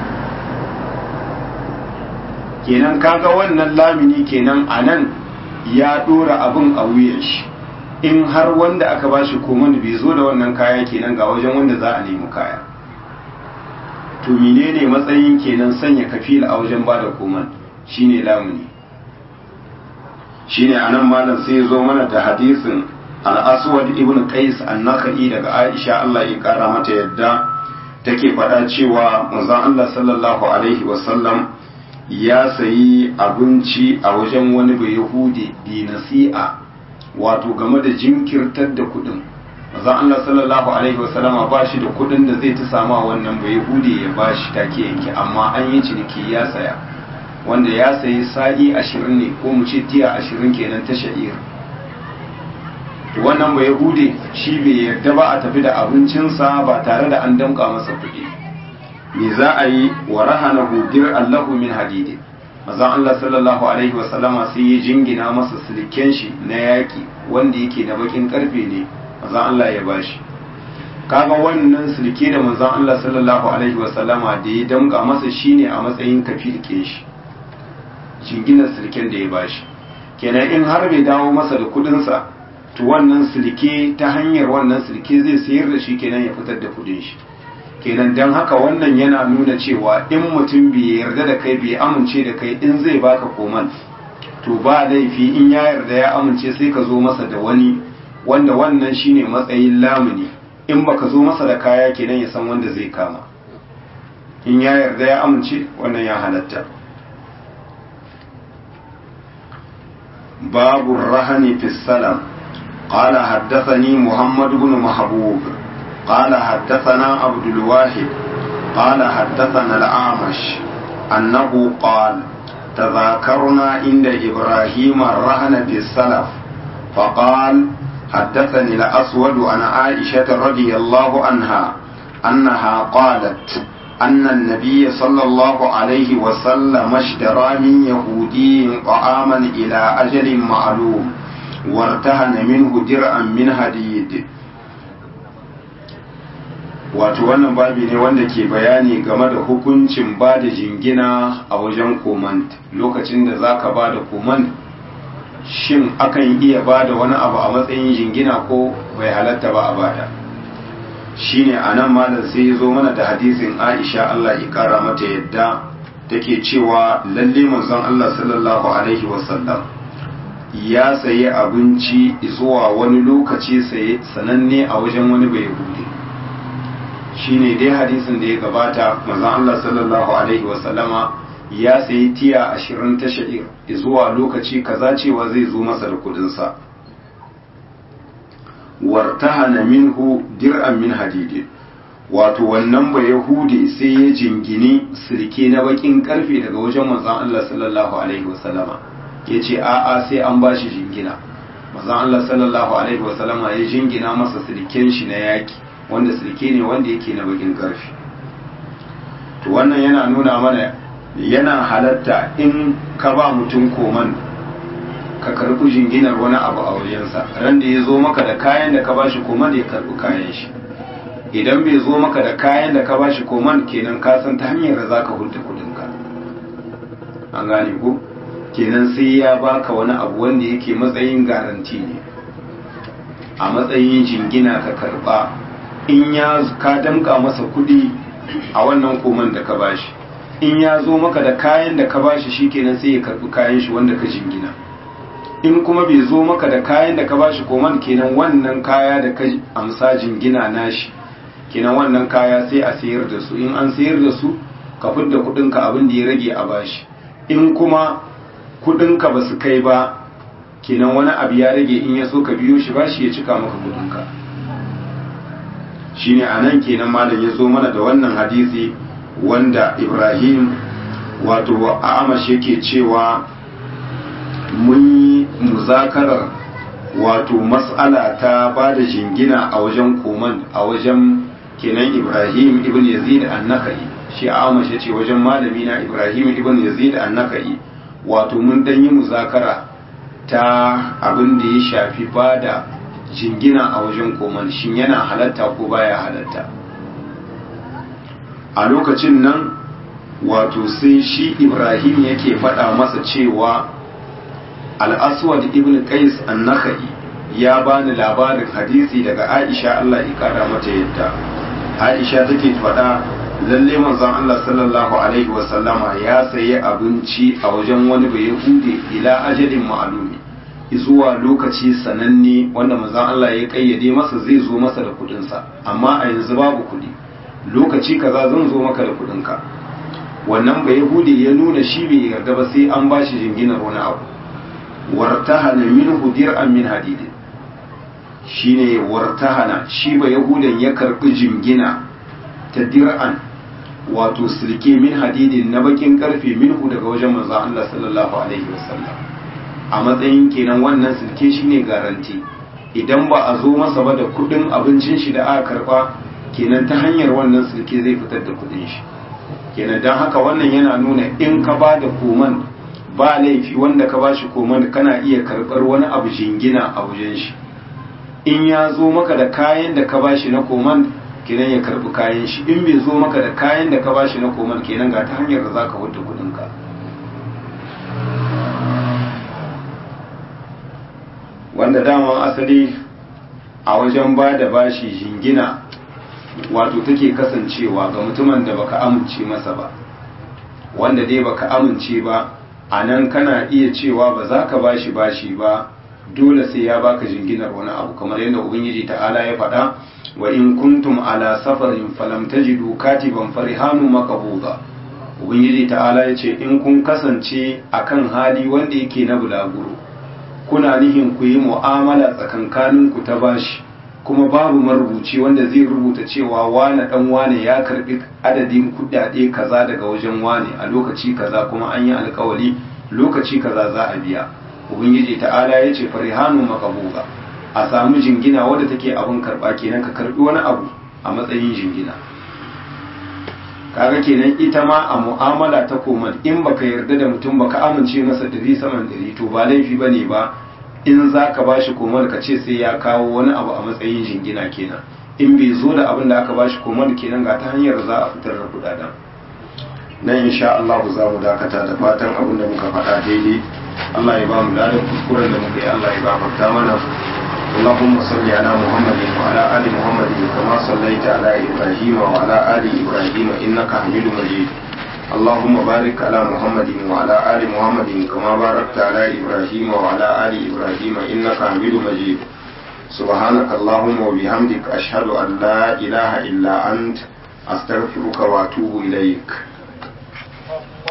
kenan kaga wannan lamini kenan a nan ya dora abin a wuyan shi in har wanda aka bashi koman bai zo da wannan kaya kenan ga wajen wanda za a nemi kaya to menene matsayin kenan sanya kafil a wajen bada koman shine lamuni shine anan malam sai zo mana da hadisin al-aswad ibn qais an-nakhai daga aisha Allah ya kara mata yadda take faɗa cewa manzon Allah sallallahu alaihi wasallam ya sayi abinci a wajen wani bai yahudi bi nasi'a wato game da jinkirtar da kuɗin manzon Allah sallallahu alaihi wasallama ba shi da kudin da zai ta sama wannan bai hude ya ba shi take yanke amma an yi ciniki ya saya wanda ya sayi sa'i ashirin ne ko mu ce tiya ashirin kenan ta sha'ir to wannan bai hude shi bai yarda ba a tafi da abincinsa ba tare da an damƙa masa kuɗi me za a yi wa rahana hudir allahu min hadidi mazan Allah sallallahu alaihi wasallama sai ya jingina masa silken shi na yaƙi wanda yake na bakin karfe ne manzon Allah ya bashi kaga wannan sulke da manzon Allah sallallahu alaihi wasallama da ya damga masa shine a matsayin kafilke shi jinginar sulken da ya bashi kenan in har bai dawo masa da kudin sa to wannan sulke ta hanyar wannan sulke zai sayar da shi kenan ya fitar da kudin shi kenan dan haka wannan yana nuna cewa in mutum bai yarda da kai bai amince da kai in zai baka koman to ba laifi in ya yarda ya amince sai ka zo masa da wani wanda wannan shine matsayin lamuni in baka zo masa da kaya kenan ya san wanda zai kama in ya yarda ya amince wannan ya halatta babu rahani fi salam قال حدثني محمد بن محبوب قال حدثنا عبد الواحد قال حدثنا الأعمش أنه قال تذاكرنا عند إبراهيم الرهن في السلف فقال حدثني الأسود عن عائشة رضي الله عنها أنها قالت أن النبي صلى الله عليه وسلم اشترى من يهودي طعاما إلى أجل معلوم وارتهن منه درعا من حديد wato wannan babi ne wanda ke bayani game da hukuncin ba da jingina a wajen komand lokacin da za ka ba da komand shin akan iya ba da wani abu a matsayin jingina ko bai halatta ba a bada shine a nan malam sai ya zo mana da hadisin aisha allah ya kara mata yadda take cewa lalle manzon allah sallallahu alaihi wasallam ya sayi abinci zuwa wani lokaci saye sananne a wajen wani bai hude shine dai hadisin da ya gabata manzon Allah sallallahu alaihi wasallama ya sayi tiya ashirin ta sha'ir zuwa lokaci kaza cewa zai zo masa da kudinsa wartahana minhu dir'an min hadidin wato wannan ba yahudi sai ya jingini sirke na bakin karfe daga wajen manzon Allah sallallahu alaihi wasallama yace a'a sai an bashi jingina manzon Allah sallallahu alaihi wasallama ya jingina masa sirken shi na yaki wanda sulke ne wanda yake na bakin karfi to wannan yana nuna mana yana halatta in ka ba mutum koman ka karbi jinginar wani abu a wajensa ran da ya zo maka da kayan da ka ba shi koman ya karbi kayan shi idan bai zo maka da kayan da ka ba shi koman kenan ka san ta hanyar da za ka hulta kudinka an gane ko kenan sai ya baka wani abu wanda yake matsayin garanti ne a matsayin jingina ka karba in ya ka damka masa kuɗi a wannan koman da ka bashi in ya zo maka da kayan da ka bashi shikenan sai ya karbi kayan shi wanda ka jingina in kuma bai zo maka da kayan da ka bashi koman kenan wannan kaya da ka amsa jingina nashi kenan wannan kaya sai a sayar da su in an sayar da su ka fidda kuɗinka abin da ya rage a bashi in kuma kuɗinka ba su kai ba kenan wani abu ya rage in ya so ka biyo shi bashi ya cika maka kuɗinka shine a nan kenan malam ya zo mana da wannan hadisi wanda ibrahim wato amash yake cewa mun yi muzakarar wato mas'ala ta ba da jingina a wajen koman a wajen kenan ibrahim ibn yazid annakai shi amash ya ce wajen malami na ibrahim ibn yazid annakai wato mun dan yi muzakara ta abin da ya shafi ba da jingina a wajen koman shin yana halatta ko baya halatta a lokacin nan wato sai shi ibrahim yake faɗa masa cewa al'aswad ibn qais an-nakhai ya bani labarin hadisi daga aisha Allah ya kara mata yadda aisha take faɗa lalle manzon Allah sallallahu alaihi wa sallama ya sayi abinci a wajen wani bai hude ila ajalin ma'lumi zuwa lokaci sananne wanda manzon Allah ya kayyade masa zai zo masa da kudinsa amma a yanzu babu kudi lokaci kaza zan zo maka da kudinka wannan bai yahudi ya nuna shi bai yarda ba sai an bashi jinginar wani abu wartahana minhu dir'an min hadid shine wartahana shi ba yahudan ya karbi jingina ta dir'an wato silke min hadidin na bakin karfe minhu daga wajen manzo Allah sallallahu alaihi wasallam a matsayin kenan wannan silke shine garanti idan ba a zo masa ba da kudin abincin shi da aka karba kenan ta hanyar wannan silke zai fitar da kudin shi kenan don haka wannan yana nuna in ka ba da koman ba laifi wanda ka ba shi koman kana iya karbar wani abu jingina a wajen shi in ya zo maka da kayan da ka ba shi na koman kenan ya karbi kayan shi in bai zo maka da kayan da ka ba shi na koman kenan ga ta hanyar da za ka wadda kudinka wanda dama asali a wajen ba da bashi jingina wato take kasancewa ga mutumin da baka amince masa ba wanda dai baka amince ba a nan kana iya cewa ba za ka bashi bashi ba dole sai ya baka jinginar wani abu kamar yadda ubangiji ta'ala ya faɗa wa in kuntum ala safarin falam tajidu katiban farihanu maqbuda ubangiji ta'ala ya ce in kun kasance akan hali wanda yake na bulaguro kuna nihin ku yi mu'amala tsakankaninku ta bashi kuma babu marubuci wanda zai rubuta cewa wane dan wane ya karbi adadin kudade kaza daga wajen wane a lokaci kaza kuma an yi alkawali lokaci kaza za a biya ubangiji ta'ala ya ce farihanu makabuga a samu jingina wadda take abin karba kenan ka karbi wani abu a matsayin jingina kaga kenan ita ma a mu'amala ta koman in baka yarda da mutum baka amince masa dari saman dari to ba laifi bane ba in za ka ba shi komar ka ce sai ya kawo wani abu a matsayin jingina kenan in bai zo da abin da aka ba shi komar kenan ga ta hanyar za a fitar da kudaden nan insha Allah za mu dakata da fatan abin da muka faɗa daidai Allah ya ba mu ladan kuskuren da muka yi Allah ya gafarta mana اللهم صل على محمد وعلى آل محمد كما صليت على إبراهيم وعلى آل إبراهيم إنك حميد مجيد اللهم بارك على محمد وعلى آل محمد كما باركت على إبراهيم وعلى آل إبراهيم إنك حميد مجيد سبحانك اللهم وبحمدك أشهد أن لا إله إلا أنت أستغفرك وأتوب إليك